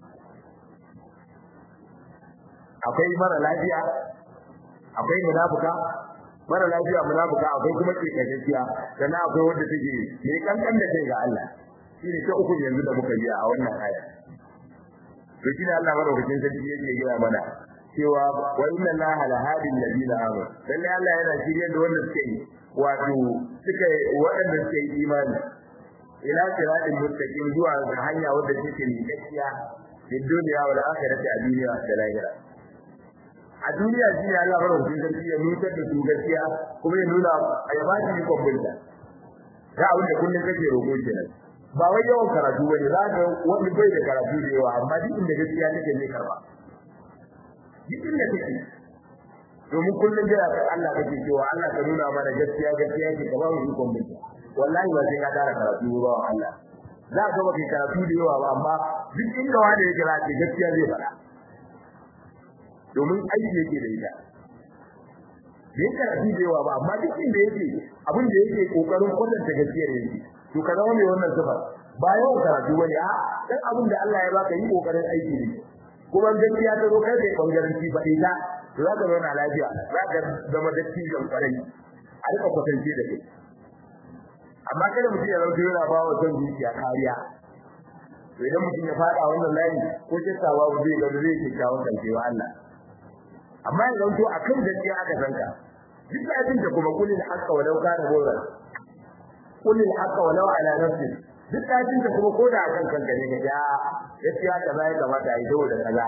akwai mara lafiya akwai munafuka mara lafiya munafuka akwai kuma ke kaciya sannan akwai wanda take mai kankan da kai ga Allah shine ta uku yanzu da muka ji a wannan aya to shine Allah madaukakin sarki yake gaya mana cewa wa inna allaha la hadi alladhina amanu lalle Allah yana shirye da wanda suke yi wato suka waɗanda suke yi imani ila siratin mustaqim zuwa ga hanya wadda take mai gaskiya fi duniya wal akhirati a duniya da lahira a duniya shi ne Allah madaukakin sarki ya nutar da su gaskiya kuma ya nuna ya ba shi kwambunta ga abin da kullum kake roƙo kenan ba wai yawan karatu bane za ka wani bai da karatu da yawa amma duk inda gaskiya take ne karba duk inda take domin kullum da Allah kake cewa Allah ka nuna mana gaskiya gaskiya ke ka ba mu ikon bin wallahi ba sai ka tara karatu ba Allah za ka ba kai karatu da yawa ba amma duk inda wanda ya kira ce gaskiya zai faɗa domin aiki yake da ita bai karatu da yawa ba amma duk inda yake abin da yake kokarin kwatanta gaskiyar yake to ka zama mai wannan sifa ba yawan karatu bane a dan abin da Allah ya baka yi kokarin aiki ne kuma gaskiya ta zo kai kai bangaren ci fa ita to za ka zauna lafiya za ka zama dattijan kwarai a rika kwatance da kai amma kada mutum ya zama yana ba wa son zuciya kariya to idan mutum ya fada wannan layi ko kisa babu zai ga zai ke kawo kancewa Allah amma ya zanto akan gaskiya aka sanka duk abin da kuma kulil haqqa walau kana mawran kulil haqqa walau ala nafsi duk abin da kuma koda akan kanka ne ga ya gaskiya kaza ya kamata a yi dawo da kaza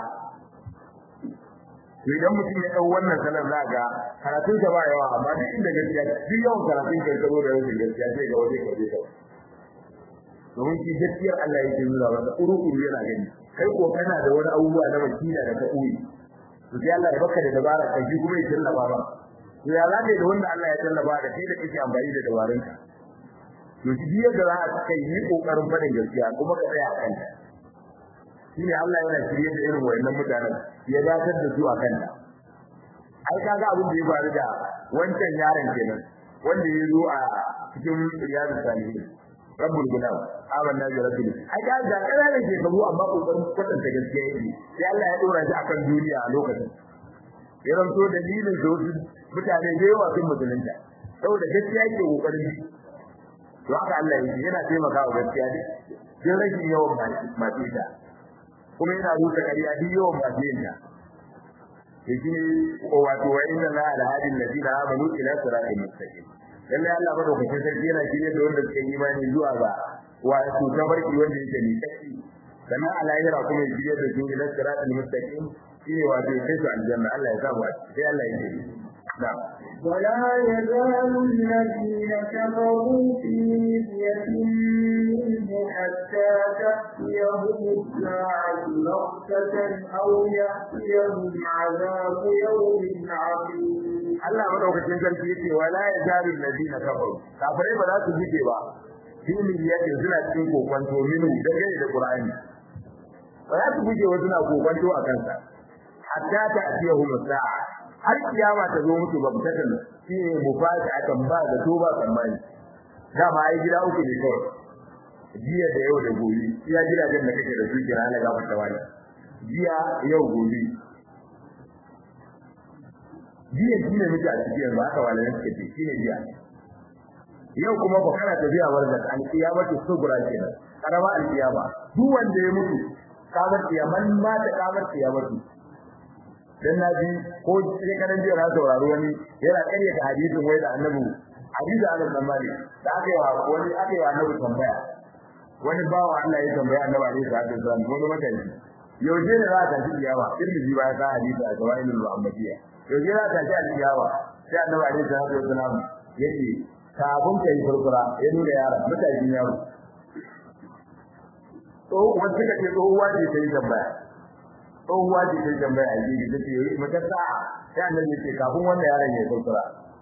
to idan mutum ya dau wannan sanar za ga karatun sa ba yawa amma duk inda gaskiya duk yawan karatun kai karo da rashin gaskiya sai ga waje kaje ka domin shi gaskiyar Allah yake nuna maka uru-uru yana gani kai ko kana da wani abubuwa na makina da ka koyi to sai Allah ya baka da dabara kai shi kuma ya tallaba ba to ya zaka da wanda Allah ya tallaba da kai da kake amfani da dabarun ka to shi biyar da za a kai yi kokarin fadin gaskiya kuma ka tsaya akan ta shine Allah yana shirye da irin wayannan mutanen ya dakatar da su akan ta ai kaga abin da ya faru da wancan yaron kenan wanda ya zo a cikin riyadu salihin rabbul gulam amanna bi rabbil ai ga da kananan shekaru amma kokarin kwatanta gaskiya yake sai Allah ya dora shi akan duniya a lokacin ya ranto dalilin da wasu mutane da yawa sun musulunta saboda gaskiya yake kokarin to haka Allah yake yana taimakawa gaskiya duk sai rashin yawan masu ita kuma yana rusa ƙarya duk yawan masu yin ta yake wato wa inna la ala hadin ladina amanu ila siratal mustaqim lalle Allah madaukakin sarki yana shirye da wanda suka yi imani zuwa ga wato tabarki wanda yake ni tsaki sannan a lahira kuma ya shirye da su ila siratal mustaqim shine wato ya kai su aljanna Allah ya samu sai Allah ya ce na'am ولا يزال الذين كفروا في مرية منه حتى تأتيهم الساعة بغتة أو يأتيهم عذاب يوم عظيم Allah madaukakin sarki yace wala yazalu alladhina kafaru kafirai ba za su jike ba fi miliyatin suna cikin kokonto minu dangane da Qur'ani ba za su guje wa suna kokonto a kansa hatta ta atiyahum sa'a har kiyama ta zo musu babtatan shine mufaji akan ba da to ba tsammani dama ai gida uku ne kawai jiya da yau da gobe iya gidajen da kake da su kira na gaba da wani jiya yau gobe jiya shine muke a cikin yanzu haka walayen suke ce shine jiya yau kuma ba kana tafiya warzak an kiyamatu subra kenan karama al kiyama duk wanda ya mutu kamar kiyaman ma ta kamar kiyamatu dan naji ko sai karan jiya na sauraro wani yana kare da hadisin wai da annabi hadisi Anas bin Malik da aka yi wa wani aka yi wa annabi tambaya wani bawa Allah ya tambaya annabi alaihi salatu wasallam wani mutane yaushe ne za ka ji kiyama tirmidhi ba ya hadisi a gawailul muhammadiyya yaushe za ka ji alkiyawa sai annabi alaihi salatu wasallam yace kafin ka yi furfura ya nuna yaron mutakin yaro to wanda suka ce tsohuwa ce ta yi tambaya tsohuwa ce ta yi tambaya a jiki ta ce mata sa'a sai annabi ya ce kafin wannan yaron ya yi furfura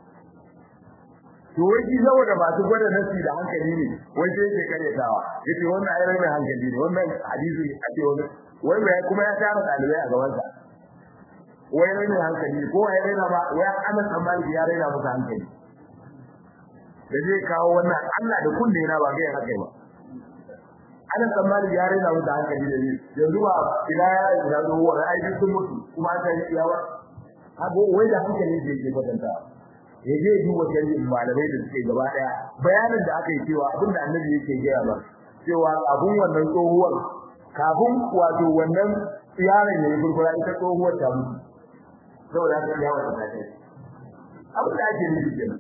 to wai shi saboda masu gwada nasi da hankali ne wai sai yake karyatawa yace wannan ayar mai hankali ne wannan hadisi a ce wani wai mai kuma ya tara dalibai a gaban sa wai mai hankali ko wai raina ba wai ana tsammani ya raina musu hankali da zai kawo wannan Allah da kunne na ba ga haka ba ana tsammani ya raina musu hankali da yanzu ba ila ya da zo wa ai sun mutu kuma ta yi yawa abu wai da hankali zai ke kwatanta ya je duba shari'in malamai da suke gaba daya bayanin da aka yi cewa abin da annabi yake gaya ba cewa abun wannan tsohuwar kafin wato wannan yaron ya yi furfura ita tsohuwar ta mutu saboda haka ya wata ta kai abin da ake nufi kenan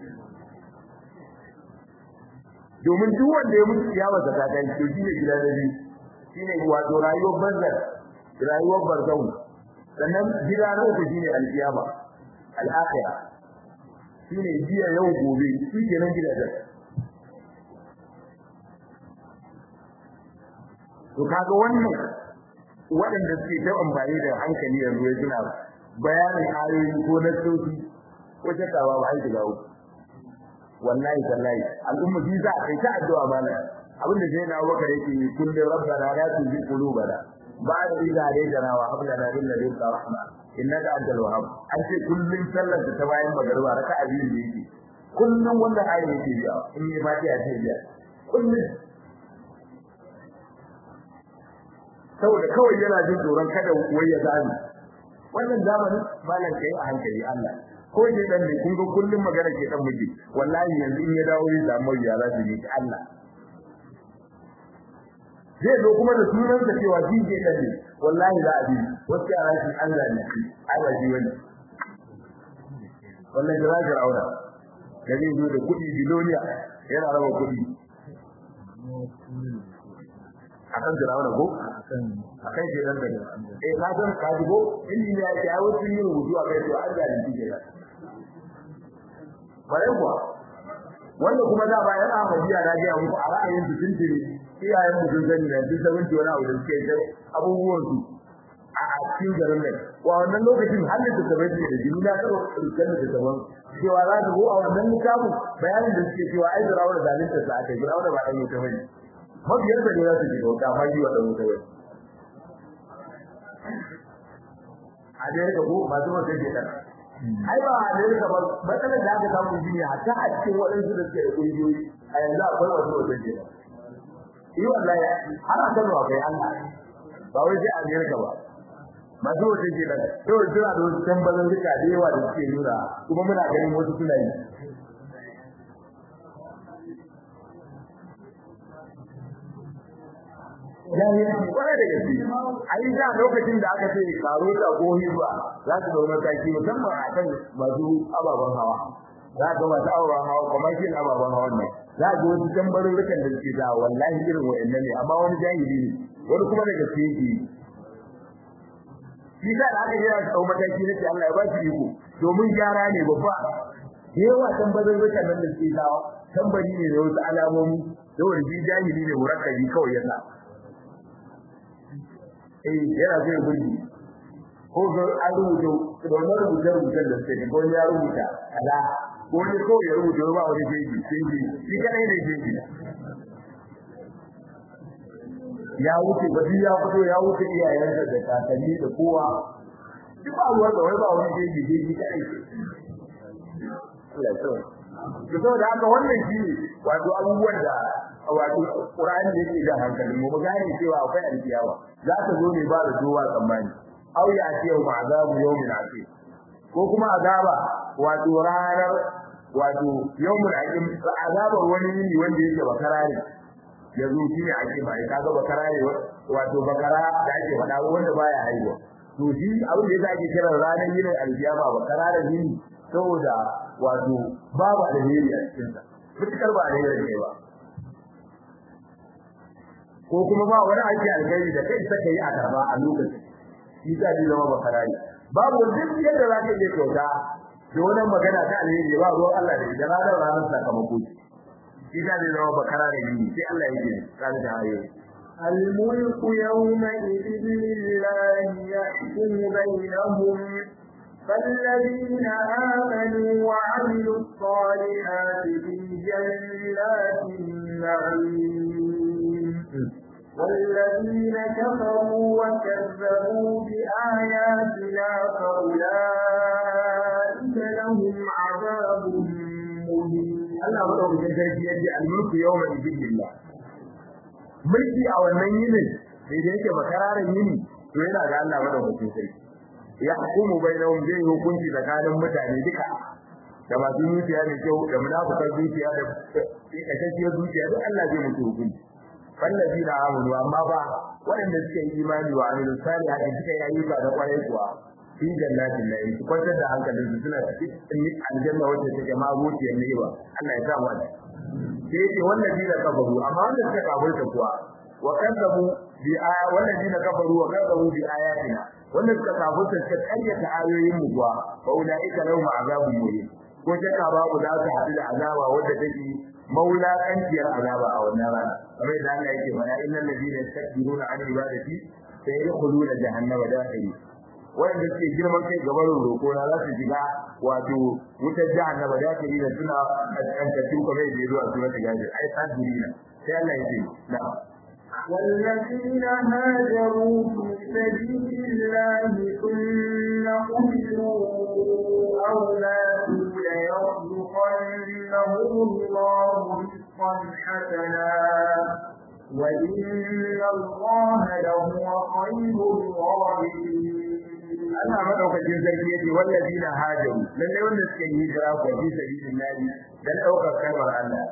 domin duk wanda ya mutu ya wata ta kai to shine gida da biyu shine wato rayuwar barzan rayuwar barzau sannan gida na uku shine alkiyama al-akhirah shine jiya yau gobe shi kenan gidajen to kaga wannan waɗanda suke ta amfani da hankali yanzu ya suna bayanin ayoyi ko na sauki ko shakawa ba aiki ga uku wallahi tallahi al'umma shi za a kai ta addu'a mana abin da sai na bakar yake kullu rabbana la tuzigh qulubana ba'da idh hadaytana wa hab lana min ladunka rahma innaka antal wahhab an ce kullun sallar da ta bayan magariba raka'a biyu da yake kullun wanda ayi yake biya in yi fatiha ta biya kullun saboda kawai yana jin tsoron kada wai ya zani wannan zamanin malam kai a hankali Allah ko je dan ne kun ga kullun magana ke dan miji wallahi yanzu in ya dawo ya samu ya za su yi Allah zai zo kuma da sunan sa cewa shi ke dan ne wallahi za a bi wasu yara shi Allah ne ai ba shi wani wallahi da zaka aura da zai zo da kuɗi biloniya yana raba kuɗi akan Firawuna ko akan shi dan da eh ka san ka ji ko inni ya ce ai wasu yin rubutu a kai to an da ni ke da bare kuwa wanda kuma da bayan Ahmadiyya na ga muku a ra'ayin su tuntuni iyayen mu sun sani da duk sabon wani abu da suke da abubuwan su a cikin garin nan wa wannan lokacin har da tabai da jini na karo kan da taban cewa za su go a wannan littafin bayanin da suke cewa ai Firawuna zalunta sa aka Firawuna ba dan wuta bane mabiyar da ne za su shiga wuta amma yi wa dan wuta bane a da yake ko ba zuwa take da ai ba a da yake ba matsalar da aka samu shine hatta a cikin waɗansu da suke da kungiyoyi a yanzu akwai wasu wata ke yi wallahi har a kan kai Allah ba wai sai a Amerika ba masu wata ke da to jira da wasu tambayoyi duka da yawa da suke nuna kuma muna ganin wasu suna yi jahilci kwarai da gaske a yi da lokacin da aka ce karo ta ko hizba za su zama mataki musamman a kan masu ababen hawa za ga masu ababen hawa kuma shi ababen hawa ne za ga wasu tambarurrukan da suke da wallahi irin wa'annan ne amma wani jahili ne wani kuma da gaske yake shi da aka yi a tsau mataki na ce Allah ya ba shi iko domin gyara ne babba yawa tambarurrukan nan da suke dawa tambari ne da wasu alamomi da wani jahili ne murakkabi kawai ya sa eh yana zai gudu ko ga an rubuta da wannan rubuce rubucen da suke ko ya rubuta ala ko ne ko ya rubuta ba wani jeji sai ji shi kadai ne jeji ya wuce ba ya fito ya wuce iyayensa da kakanni da kowa duk ba ruwan da wai ba wani jeji jeji kadai Allah ya tsare to saboda haka wannan shi wato abubuwan da wato Qur'ani yake da hankalin mu gane cewa akwai alkiyawa za ta zo ne ba da duwa tsammani aw ya ce wa azabu yawmin asir ko kuma azaba wato ranar wato yawmul aqim azabar wani yini wanda yake bakarare yanzu shi ne ake bai kaga bakarare wato bakara da ake faɗa wanda baya haihuwa to shi abin da yasa ake kira ranar yinin alkiyama bakarare yini saboda wato babu alheri a cikin sa mutukar ba alheri ne ba ko kuma ba wani aiki alheri da kai saka yi a karba a lokacin shi ta ji zama bakarari babu duk yadda za ka iya kyauta da wani magana ta alheri ba ruwan Allah da idan ranar ranar sakamako shi ta ji zama bakarari ne sai Allah ya ce kan da hayo الملك يومئذ لله يحكم بينهم فالذين آمنوا وعملوا الصالحات في جنات النعيم والذين كفروا وكذبوا بآياتنا فأولئك لهم عذاب مهين Allah madaukakin sarki ya ce al-mulku yawma idin lillah mulki a wannan yinin sai da yake bakararin yini to yana ga Allah madaukakin sarki ya hukumu bainahum zai hukunci tsakanin mutane duka da masu zuciya da kyau da munafikan zuciya da kashashiyar zuciya duk Allah zai mutu hukunci fallazina amanu amma ba waɗanda suke yi imani wa amilu salihati suka yi ayyuka da kwarai kuwa fi jannatin na'im su kwantar da hankalin su suna cikin aljanna wacce take ma zuciyar ni'ima Allah ya sa mu sai yake wallazina kafaru amma wanda suka kafirta kuwa wa kadzabu bi aya wallazina kafaru wa kadzabu bi ayatina wanda suka kafirta suka karyata ayoyin mu kuwa fa ulaika lahum azabun muhin ko shakka babu za su haɗu da azaba wadda take maula kanciyar azaba a wannan rana kamar da Allah yake mana innal ladina yastakbiruna an ibadati sayadkhuluna jahannama dakhili wanda suke girman kai gaban roko na za su shiga wato wutar jahannama dakhili da suna kankantu kamar da yazo a suratul gafir ai sadirina sai Allah yake na'am والذين هاجروا في سبيل الله ثم قتلوا أو ماتوا ليرزقنهم الله رزقا حسنا وإن الله لهو خير الرازقين Allah madaukakin sarki yace wallazina hajaru lalle wanda suke yi hijira ko fi sabilillah dan daukar kalmar Allah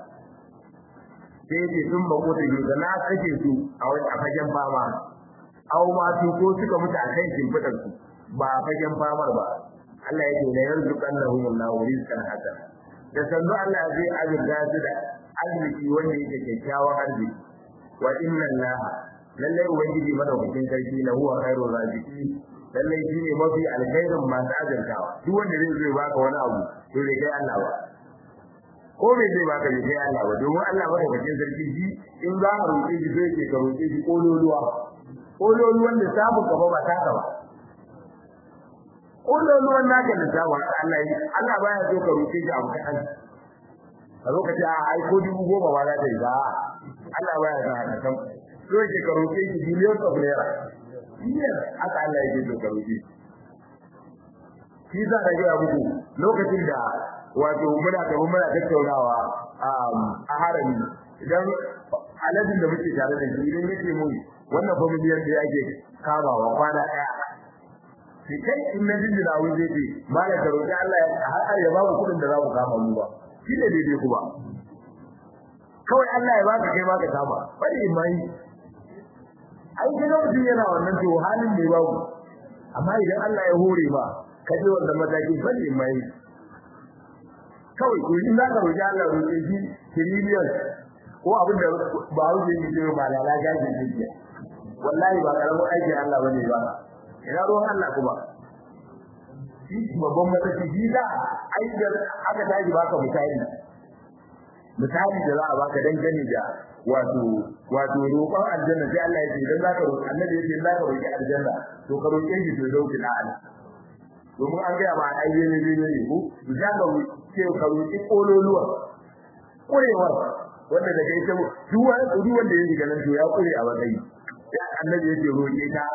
sai yace sun ba kota yi da na kace su a wani a fagen fama aw ma su ko suka mutu a kan shimfidar su ba a fagen famar ba Allah yake la yarzuqannahum Allahu rizqan hasana da sannu Allah zai azurta su da arziki wanda yake kyakkyawan arziki wa inna Allah lalle ubangiji madaukakin sarki lahu khairur raziqin lallai shi ne mafi alkhairin masu azurtawa duk wanda zai zo baka wani abu to bai kai Allah ba ko bai zai baka bai kai Allah ba domin Allah ba da bakin sarki shi in za ka roƙe shi sai ke ka roƙe shi kololuwa kololuwan da samu ka ba ta ka ba kololuwan naka da samu haka Allah yi Allah baya so ka roƙe shi abu kaɗan a lokaci a ai ko dubu goma ba za ta yi ba Allah baya son haka kan so ke ka roƙe shi billions of naira biyar haka Allah yake so ka roƙe shi za ka ga muku lokacin da wato muna tafi muna tattaunawa a harami idan aladin da muke tare da shi idan yake mun wannan familiyar da yake kamawa kwana ɗaya sai kai in na jinjina wani zai ce malam ka roƙi Allah ya har ya ba mu kuɗin da za mu kama mu ba shi ne daidai kuma kawai Allah ya baka kai baka kama bari in mai ai kaga mutum yana wannan to halin ne babu amma idan Allah ya hore ma ka je wannan mataki bari mai kawai ko in za ka roƙi Allah roƙe shi trillion ko abin da ba wuce yi ce ba lala gaji ne wallahi ba karamin aikin Allah bane ba ina ruwan Allah kuma shi babban mataki shi da ai da aka tashi baka misali misali da za a baka dangane da wato wato roƙon aljanna sai Allah ya ce idan zaka roƙi annabi ya ce zaka roƙi aljanna to ka roƙe shi to dauki na Allah domin an ga ba ai ne ne ne ko za ka ce ka roƙi kololuwa kurewa wanda da kai ta duk wani duk wanda yake ganin to ya kure a matsayi ya annabi ya ce roƙe ta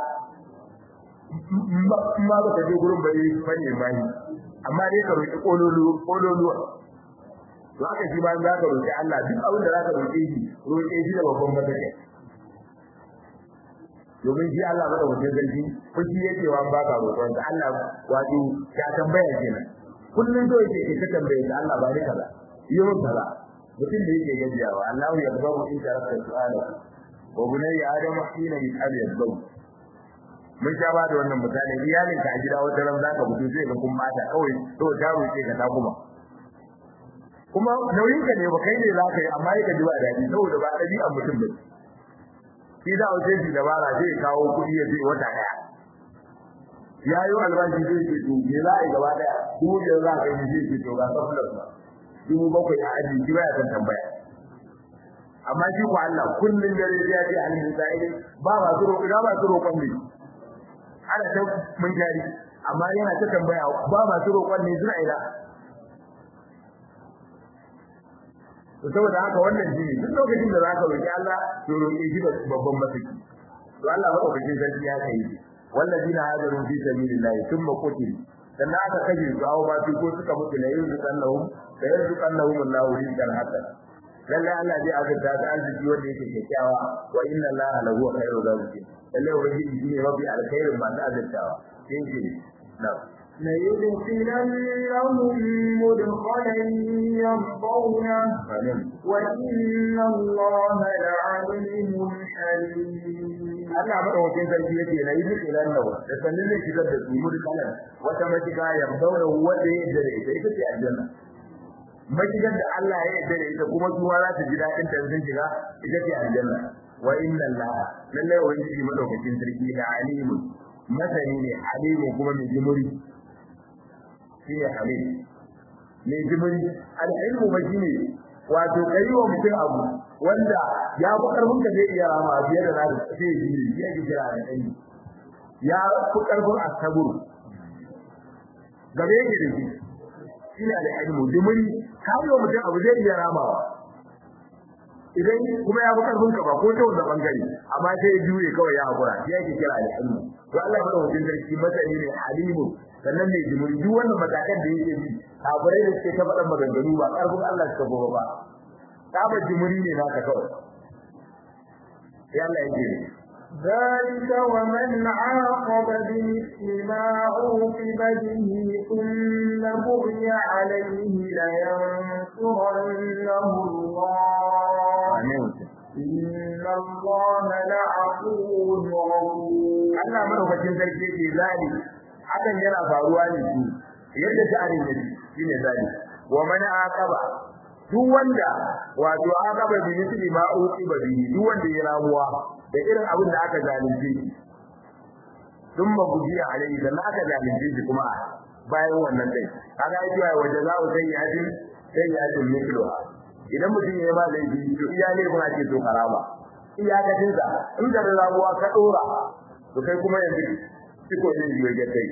ma ba ka je gurin bare fanne mai amma dai ka roƙi kololuwa kololuwa to haka shi ba za ka roƙi Allah duk abin da za ka roƙe shi roƙe shi da babban matsayi domin shi Allah bada wajen zargi ko shi yake wa ba ka roƙon da Allah wato ya tambaya kenan kullun so yake ka tambaye da Allah ba ni kaza yi mun kaza mutum da yake gajiyawa Allah ya gabu in taraka su'ala wa bunayya adamu hina yas'al yadbu mun sha ba da wannan misali iyalin ka a gida wata ran zaka fito sai ga kun mata kawai to ta roƙe ka ta kuma kuma nauyin ka ne ba kai ne zaka yi amma yake ji ba dadi saboda ba dabi'an mutum ba shi za a shi dabara zai kawo kuɗi ya ce wata daya ya yi albashi zai ce to me za a yi gaba daya dubu biyar za ka yi zai ce to ga safulan ba dubu bakwai a aji shi baya son tambaya amma shi ko Allah kullun dare ya ce an yi sai ba ba su roƙi ba su roƙon ne ana ta mun jari amma yana ta tambaya ba ba su roƙon ne suna ila to saboda haka wannan shi duk lokacin da zaka roki Allah to roki shi da babban mataki to Allah madaukakin sarki ya kai wallazina hajaru fi sabilillahi thumma qutil dan aka kaje su awo ba su ko suka mutu la yuzqannahum la yuzqannahum Allahu rizqan hasan lalle Allah zai azurta da arziki wanda yake kyakkyawa wa inna Allaha lahu khairur raziqin lalle ubangiji shi ne mafi alkhairin masu azurtawa sai ce na'am ليدخلنهم مدخلا يرضونه وإن الله لعليم حليم Allah madaukakin sarki yake na yi duk ilan nawa da sannan zai shigar da su mudkalan wata mashiga ya daura wanda ya yarda da ita ita ce aljanna mashigar da Allah ya yarda da ita kuma su za su ji daɗin ta sun shiga ita ce aljanna wa inna Allah lallai ubangiji madaukakin sarki da alimu masani ne alimu kuma mai jimuri shi ne halim mai jimuri al'ilmu ba shi ne wato kai wa mutum abu wanda ya fi karfin ka zai iya rama a biyar da na da sai yi ne shi ake kira da ɗani ya fi karfin asaburu gabe yake da shi shi ne da ilmu jimuri ka yi wa mutum abu zai iya ramawa idan kuma ya fi karfin ka ba ko ta wanda bangare amma sai ya juye kawai ya hakura shi ake kira da ilmu to Allah ya mutum sarki masani ne alimu sannan mai jimuri duk wannan matakan da yake bi kafirai da suke ta faɗan maganganu ba karfin Allah suka gobe ba kaba jimuri ne naka kawai sai Allah ya ce ذلك ومن عاقب بمثل ما عوقب به ثم بغي عليه لينصرنه الله إن الله لعفو غفور Allah madaukakin sarki yake zali hakan yana faruwa ne shi yadda sha'anin yake shine zali wa man aqaba duk wanda wato aqaba bi misli ma uqiba bi duk wanda ya ramuwa da irin abin da aka zalunce shi dun ba guji alai da aka zalunce shi kuma bayan wannan dai kaga ai cewa waje za sai ya din sai ya din misluha idan mutum ya ba laifi to iya ne kuma ake so karama iyakacin sa in da ramuwa ka dora to kai kuma yanzu kiko ne yi waje kai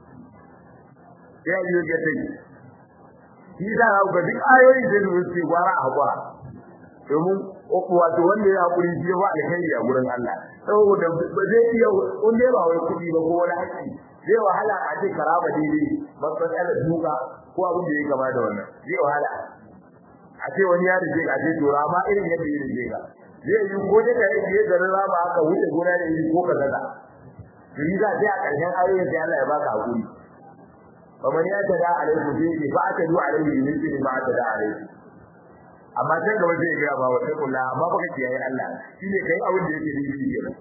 ya yi waje kai shi da ga duk ayoyin da su ce gwara a gwara domin wato wanda ya hakuri shi ba alheri a gurin Allah saboda ba zai iya wanda ba wai kudi ba ko wani haƙi zai wahala a ce karaba daidai ba matsalar duka ko abin da ya gaba da wannan zai wahala a ce wani ya rike ka ce tora ma irin yadda ya rike ka zai yi ko da kai je da rama aka wuce gona da yi ko kaza da yi za sai a ƙarshen ayoyin sai Allah ya baka hakuri kamar ya tada alaihi bi fa aka du alaihi bi bi ma tada alaihi amma sai gaba zai ga ba wata kula amma baka kiyaye Allah shine kai abin da yake daidai kenan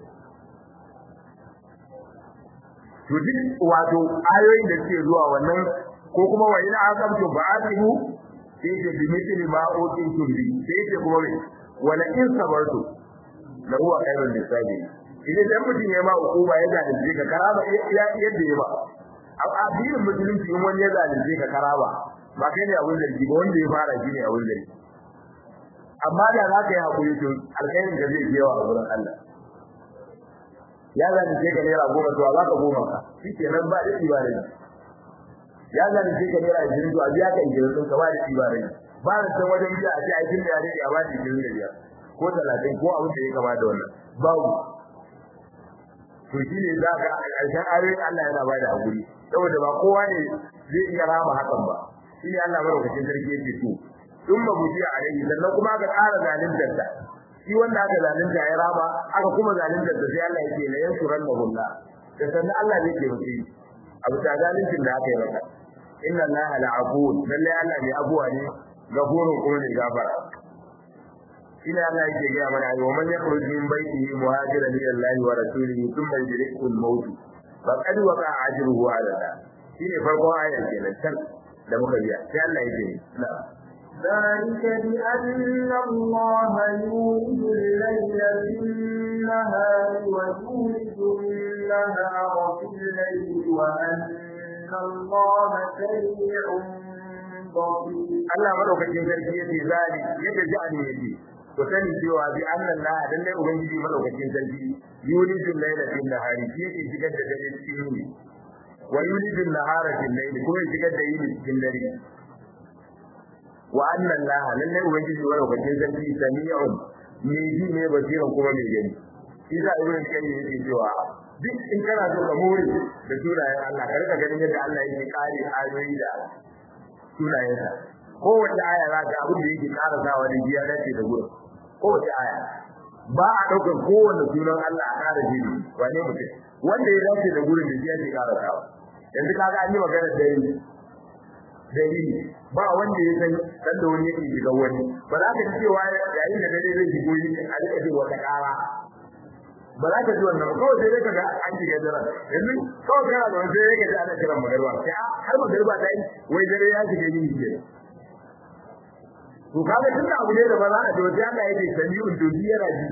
to duk wato ayoyin da suke zuwa wannan ko kuma wa ina aqamtu ba'athu sai ce bi mithli ma utitu bi sai ce kuma me wala in sabartu la huwa khairul lisabi idan dan mutum ya ma hukuma ya zalunce ka karaba ya yadda ya ba a addinin musulunci in wani ya zalunce ka karaba ba kai ne abin zargi ba wanda ya fara shi ne abin zargi amma da za ka yi hakuri to alkhairin da zai yawa a wurin Allah ya zalunce ka naira goma to za ka goma ka shi kenan ba da ibada ya zalunce ka naira ashirin to a biya ka ashirin ɗin ka ba da ibada ba da san wajen biya a ce a cikin da ya rage a ba da ashirin da biyar ko talatin ko abin da ya kama da wannan babu to shi ne za ka a ƙarshen ayoyin Allah yana ba da hakuri saboda ba kowa ne zai iya rama hakan ba shi ne Allah madaukakin sarki yake so in ba mujiya alaihi sannan kuma aka ƙara zaluntar ta shi wanda aka zalunta ya rama aka kuma zaluntar ta sai Allah yake la yansuran da hulla da sannan Allah zai ke mutu abu ta zaluncin da aka yi maka inna Allah la'afun lalle Allah ne abuwa ne gafurun kuma ne gafara ina Allah yake ga mana ayi wa man yakhruj min baytihi muhajiran ila Allah wa rasulihi thumma yudrikhu al-maut faqad waqa ajruhu ala Allah shine farkon ayar kenan can da muka biya sai Allah yake na'am ذلك بأن الله يولد الليل في النهار ويولد النهار في الليل وأن الله سميع بصير Allah madaukakin sarki yace zali yadda ja'ani yake to sani cewa bi anna Allah dan dai ubangiji madaukakin sarki yulijul layla fil nahari shi yake shigar da dare cikin yini wa yulijul nahara fil layli kuma yake shigar da yini cikin dare wa anna Allah lalle ubangiji madaukakin sarki sami'un mai ji ne basiran kuma mai gani shi da ibn kayyim yake cewa duk in kana so ka more da sunayen Allah ka rika ganin yadda Allah yake kare ayoyi da sunayensa kowace aya za ka abin da yake ƙara sawa da biya dace da gurin kowace aya ba a ɗaukar kowanne sunan Allah a ƙara jini wane mutum wanda ya dace da gurin da biya ke ƙara sawa yanzu kaga an yi magana da yi dalili ba wanda ya san dan da wani yake shiga wani ba za ka ji cewa yayin da dare zai shigo yi a rika ji wata kara ba za ka ji wannan ba kawai sai ka ga an shiga dare yanzu kawai kana da wani sai ka ji ana kiran magarba sai har magarba ta yi wai dare ya shiga yin ke to kaga tunda abu ne da ba za a ji wata Allah yake sami'un dozi yana ji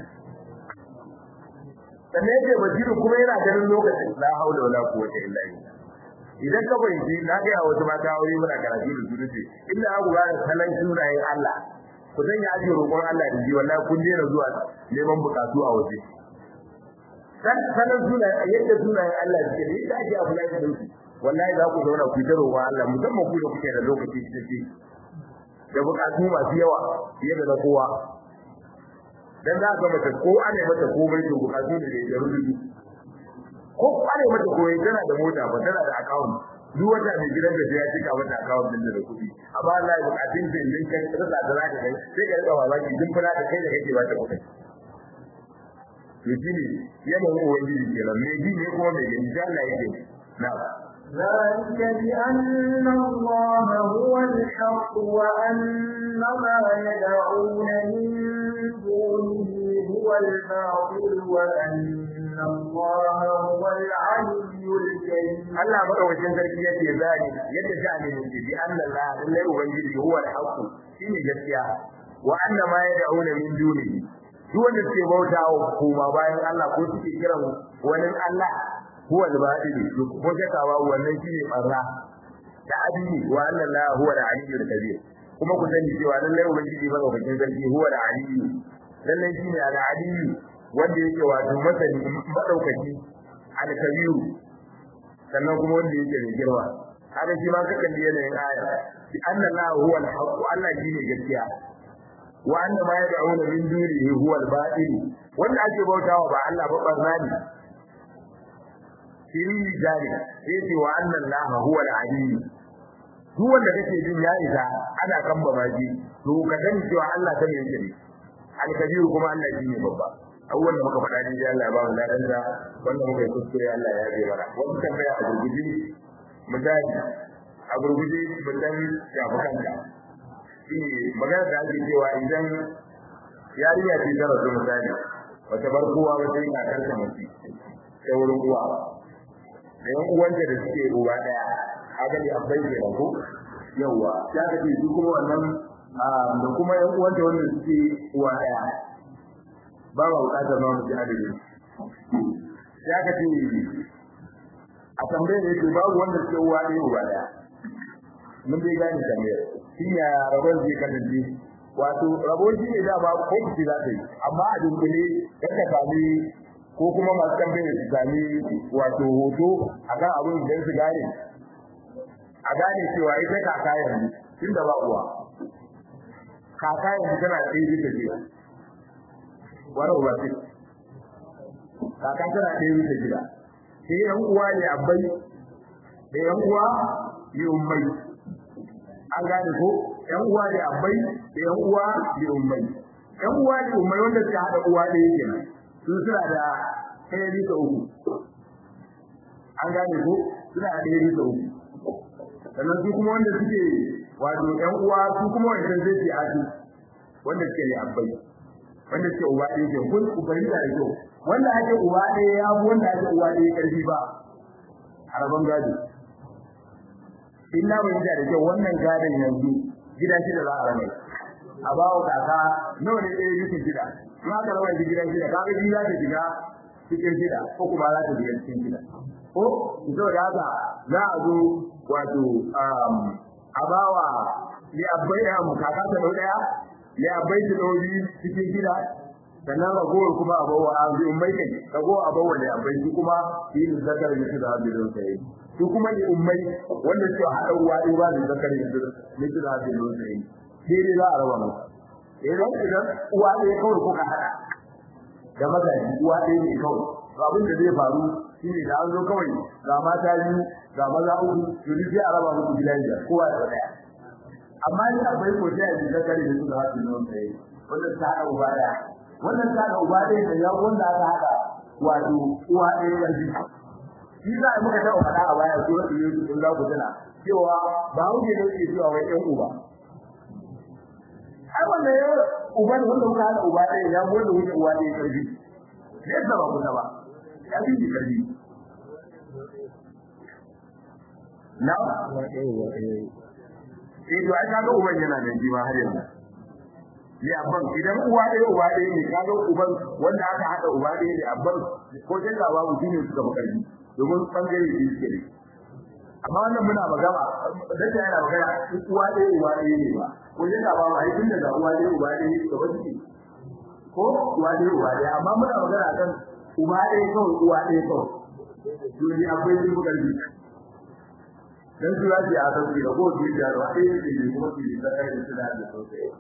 sannan yake basiru kuma yana ganin lokacin la haula wala quwwata illa billah idan ka fahimci na ga ya wasu mata aure muna karatu da su ce inda aku ga salan sunayen Allah ku san ya ajiye roƙon Allah da ji wallahi kun dena zuwa neman bukatu a waje san salan sunayen yadda sunayen Allah suke da yadda ake abu lafiya da su wallahi za ku zauna ku ta roƙon Allah musamman ku da kuke da lokaci cikakke da bukatu masu yawa fiye da na kowa dan za ka mata ko ana mata komai to bukatu ne da rubutu ko kware mata koyi tana da mota ba tana da account duk wata mai gidan da ya cika mata account din da kuɗi amma Allah ya bukatun da din kan rasa da zaka kai sai ka rika babaki din fara da kai da kake ba ta kuɗi to shine yana yin ubangiji kenan me ji ne kuma me gani da Allah yake na'am ذلك بأن الله هو الحق وأن ما يدعون من دونه هو الباطل وأن الله هو العلي الكريم Allah madaukakin sarki yake zani yadda sha'ani ne bi anna Allah lallai ubangiji huwa al-haqq shine gaskiya wa anna ma yad'una min dunihi duk wanda suke bautawa kuma bayan Allah ko suke kiran wani Allah huwa al-batil ko shakawa wannan shine barra da adini wa anna Allah huwa al-aliyyul kabir kuma ku sani cewa lallai ubangiji madaukakin sarki huwa al-aliyyu lallai shine al-aliyyu wanda yake wato masani madaukaki al-kabiru sannan kuma wanda yake da girma haka shi ma kakan da yanayin aya bi anna Allah huwa al-haqq Allah shine gaskiya wa anna ma yad'una min dunihi huwa al-batil wanda ake bautawa ba Allah ba barna ne shi jari yace wa anna Allah huwa al-alim duk wanda kake jin ya isa ana kan babaji to ka sani cewa Allah ta mai yake al-kabir kuma Allah shine babba abubuwan da muka faɗa ne Allah ya ba mu ladan da wanda muka yi kuskure Allah ya yi mana wasu tambaya a gurguje misali a gurguje mutan shafi kanka shine magana da ake cewa idan yarinya ce ta rasu misali wata bar kowa ba sai ka karka mace ta wurin uwa da yan uwanta da suke uwa daya haka ne abai ke ko yawa ya ka ce su kuma wannan da kuma yan uwanta wanda suke uwa daya ba ba bukatar ma mu ji adadin ya ka ce a tambayar da yake babu wanda suke uwa ɗaya uba ɗaya mun dai gane tambayar shi ne rabon zai kasance wato rabon shi ne dama ko kuci za ta yi amma a dunkule kan ka sami ko kuma masu tambayar su sami wato hoto a kan abin da su gane a gane cewa ita kaka yanzu tun da ba uwa kaka yanzu tana tsaye bisa jiya wani uba ce kaka tana ɗaya bisa gida sai yan uwa ne abai da yan uwa ne ummai an gane ko yan uwa ne abai da yan uwa ne ummai yan uwa ne ummai wanda suka haɗa uwa ɗaya kenan su suna da ɗaya bisa uku an gane ko suna da ɗaya bisa uku sannan su kuma wanda suke wato yan uwa su kuma wanda zai ce asu wanda suke ne abai wanda suke uba ɗaya ke kun ku fahimta da kyau wanda ake uba ɗaya ya fi wanda ake uba ɗaya ƙarfi ba a rabon gado in na fahimta da kyau wannan gadon yanzu gida shida za a rame a ba wa kaka nawa ne ɗaya bisa shida in aka raba shi gidan shida kaga shi za ta shiga cikin shida ko kuma za ta shiga cikin shida ko ito da haka za a zo wato a bawa li abbai da kaka ta dau daya li abbai ta dau biyu cikin shida sannan ragowar kuma a bawa a zai ummai kai ragowar a bawa li abbai su kuma yi da zakar da su da hadirin sai su kuma li ummai wanda suke haɗa uwa ɗaya ba da zakar da su da hadirin sai daidai za a raba musu idan idan uwa ɗaya kawai kuka haɗa da magaji uwa ɗaya ne kawai to abin da zai faru shine da an zo kawai ga mata biyu ga maza uku to duk sai a raba musu gida biyar kowa da ɗaya amma ni akwai ko sai a ji zakari da su da hasu nan sai wannan ta haɗa uba ɗaya wannan ta haɗa uba ɗaya da ya wanda aka haɗa wato uwa ɗaya ƙarfi shi za a muka taɓa faɗa a baya su wasu yanzu sun za ku tuna cewa ba wuce ne ke cewa wai ɗan uba ai wanda ya uba ne wanda kuka haɗa uba ɗaya ya wanda wuce uwa ɗaya ƙarfi yadda ba kusa ba ya fi ƙarfi na eh to ai kaga uban yana da jima har yanzu ne abban idan uwa ɗaya uba ɗaya ne kaga uban wanda aka haɗa uba ɗaya ne abban ko shakka babu shi ne suka fi ƙarfi domin bangare shi suke ne amma wannan muna magana dace yana magana uwa ɗaya uba ɗaya ne ba ko shakka babu ai tun daga uwa ɗaya uba ɗaya ne gaba suke ko uwa ɗaya uba ɗaya amma muna magana kan uba ɗaya kawai uwa ɗaya kawai dole akwai sun fi ƙarfi dan su yaji a sauki da kowace yi da wani yake ne kuma su yi da kai da suna da sosai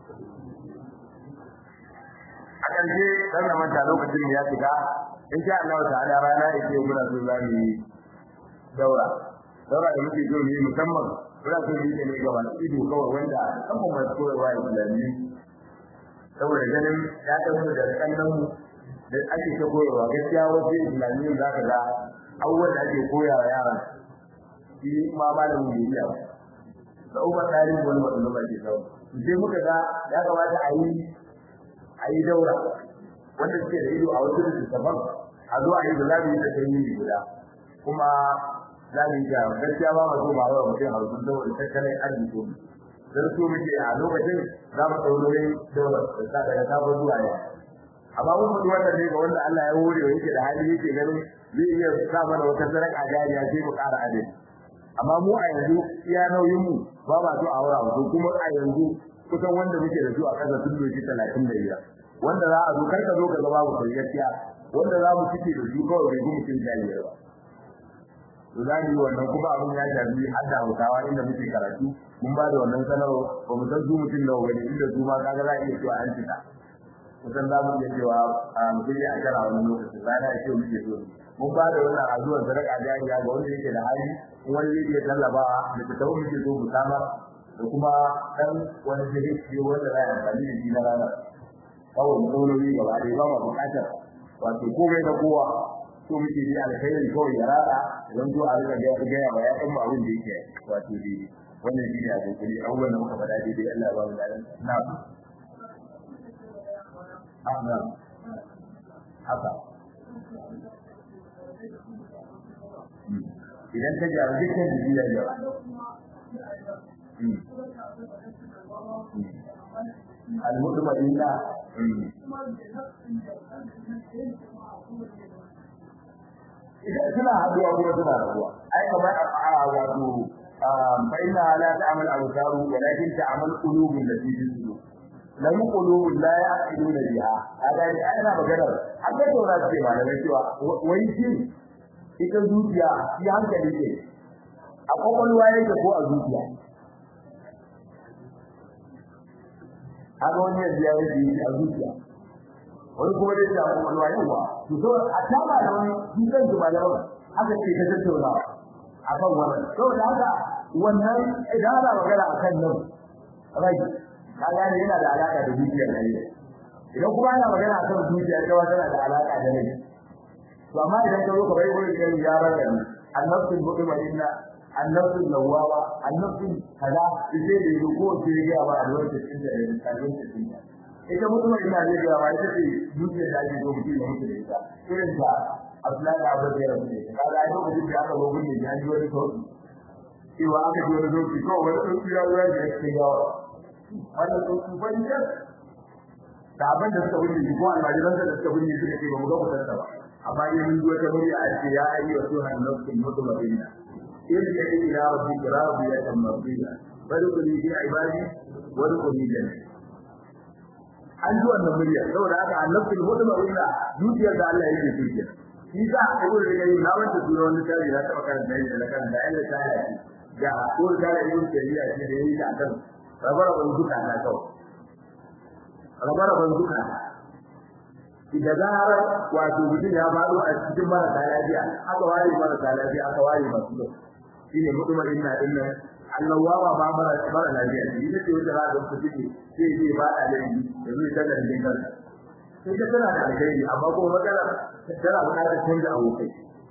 a ƙarshe dan na manta lokacin ya shiga in sha Allah ta'ala rana da ke muna so za mu yi daura daura da muke so mu yi musamman muna so mu yi ne ga wani ido kawai wanda musamman masu koyarwa islami saboda ganin ya ɗauka da kallon mu da ake ta koyarwa gaskiya wasu islamiyyun za ka ga abubuwan da ake koyawa yaran shi ma malamin bai iya da ubar tarihi wani wanda ba ke sau sai muka ga ya kamata a yi a yi daura wanda suke da ido a wasu littattafan a zo a yi da za mu yi da kai yi guda kuma za mu yi ga gaskiya ba masu ba wa mutum a wasu saboda tattalin arziki ne dan so muke a lokacin za mu ɗaurorin daura da daga sabon zuwa yau amma mun mutu wannan ne ga wanda Allah ya hore wa yake da hali yake ganin zai iya sa mana wata sadaka jariya sai mu ƙara adadi amma mu a yanzu iya nauyin mu ba ma so a aura mu kuma a yanzu kusan wanda muke da su a kasa sun doki 35 wanda za a zo kar ka zo ka ga babu gaskiya wanda za mu cike da su kawai bai gumu cin jariya ba to za mu yi wannan kuma abin ya shafi har da hausawa inda muke karatu mun ba da wannan sanarwa ba mu san su mutum nawa bane inda su ma kaga za a iya cewa an cika kusan za mu iya cewa mutum ya akara wani lokacin rana ya ce muke so mun ba da wannan azuwan sadaka jariya ga wanda yake da hali wani zai iya tallafawa da ta tawo muke so mu samar da kuma dan wani zai ce wanda za a amfani da shi na rana kawai matsaloli gaba ɗaya ba ma buƙatar wato komai na kowa so muke yi alkhairi kawai ya rada don zo a rika gaya wa yaɗan mu abin da yake wato daidai wannan shi ne a kokari abubuwan da muka faɗa daidai Allah ba mu da na haka idan ta gyaru dukkan jiki ya gyaru al-mutma'inna idan suna haduwa kuma suna rabuwa ai kamar a wato fa inna la ta'mal absaru walakin ta'mal qulubul lati fi sudur lam qulubul la ya'qiluna biha hada ai ana magana haka to na ce malamai cewa wai shi ita zuciya shi hankali ne a kwakwalwa yake ko a zuciya haka wani yanzu ya yi a zuciya wani kuma dai da kwakwalwa yawa to so a tama da wani shi kan su malaman haka ce ta tattauna a kan wannan saboda haka wannan idan ana magana a kan nan rai ka gane yana da alaka da zuciyar rai idan kuma ana magana a kan zuciya ta tana da alaka da rai to amma idan ka zo ka bai gurin kan yaran da annabtul mutmainna annabtul lawawa annabtul kaza sai da yake ko sai ya ba alwaji cikin da kallon cikin da ita mutmainna ne ga ba ita ce dukiya da ake so mutum ya mutu da ita irin ta Abdullahi Abu Bakar ne kaga ai lokacin da aka gobe ne ya ji wani sauki cewa aka ji wani sauki ko wani sauki ya zuwa da yake gawa wannan sauki ban da da abin da suka wuce ko almajiran da suka wuce suka ce ba mu ga kusa ba amma yin wata murya a ce ya ayi wa suhan nafsin mutmainna irji ila rabbika radiyatan mardiyya fadkhuli fi ibadi wadkhuli jannah an ji wannan murya saboda haka annabtul mutmainna dukiyar da Allah yake so shi za a yi da yayi na wanda sura wani tare da taba karanta da da kan da Allah ta yi ga ko da yin shari'a ce da yayi da kan rabara ban duka na kawai rabara ban duka da zarar wato mutum ya faɗo a cikin marasa lafiya aka ware marasa lafiya aka ware masu yau shi ne mutum inna inna Allah wawa ba mara mara lafiya shi ita ce wata ra'ayin ku take sai zai ba da laifi da zai tada da kanka sai ta tana da alheri amma kuma matsala tana buƙatar canza abokai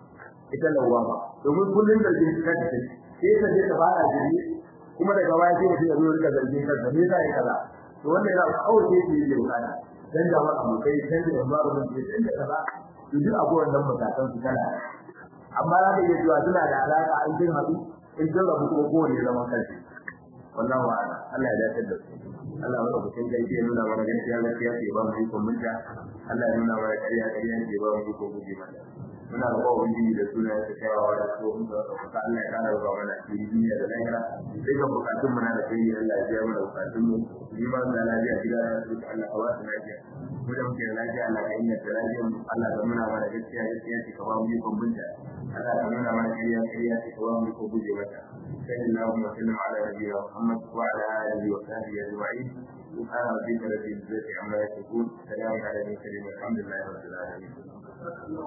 ita lawama domin kullun da jin kanta sai ta je ta fara jiri kuma daga baya sai mutum ya zo rika zargin kansa me yasa ya kaza to wannan yana kawai sai yi da bukata dan da ma abokai dan da environment ne dan da kaza to duk abubuwan nan matakan su kana amma za ka iya cewa suna da alaka an jin haɗu in sun rabu kuma kowane zaman kanshi wannan wa Allah ya dace da su Allah ya rubuta kai ya nuna mana gaskiya gaskiya ce ba mu ikon munta Allah ya nuna mana ƙarya ƙarya ce ba mu ikon guje mata muna da bawa wani da suna ya tsayawa da su mun da ka Allah ya kara ba mana duniya da lahira sai ga bukatun mu na da kai Allah ya biya mana bukatun mu ni ma da lafiya gida da su Allah ka ba su lafiya mu da muke lafiya Allah ka yi da lafiya Allah ka nuna mana gaskiya gaskiya ce ka ba mu ikon munta Allah ka nuna mana ƙarya ƙarya ce ka ba mu ikon guje mata صلى الله وسلم على نبينا محمد وعلى اله وصحبه اجمعين سبحان ربك رب العزه عما يصفون سلام على المرسلين والحمد لله رب العالمين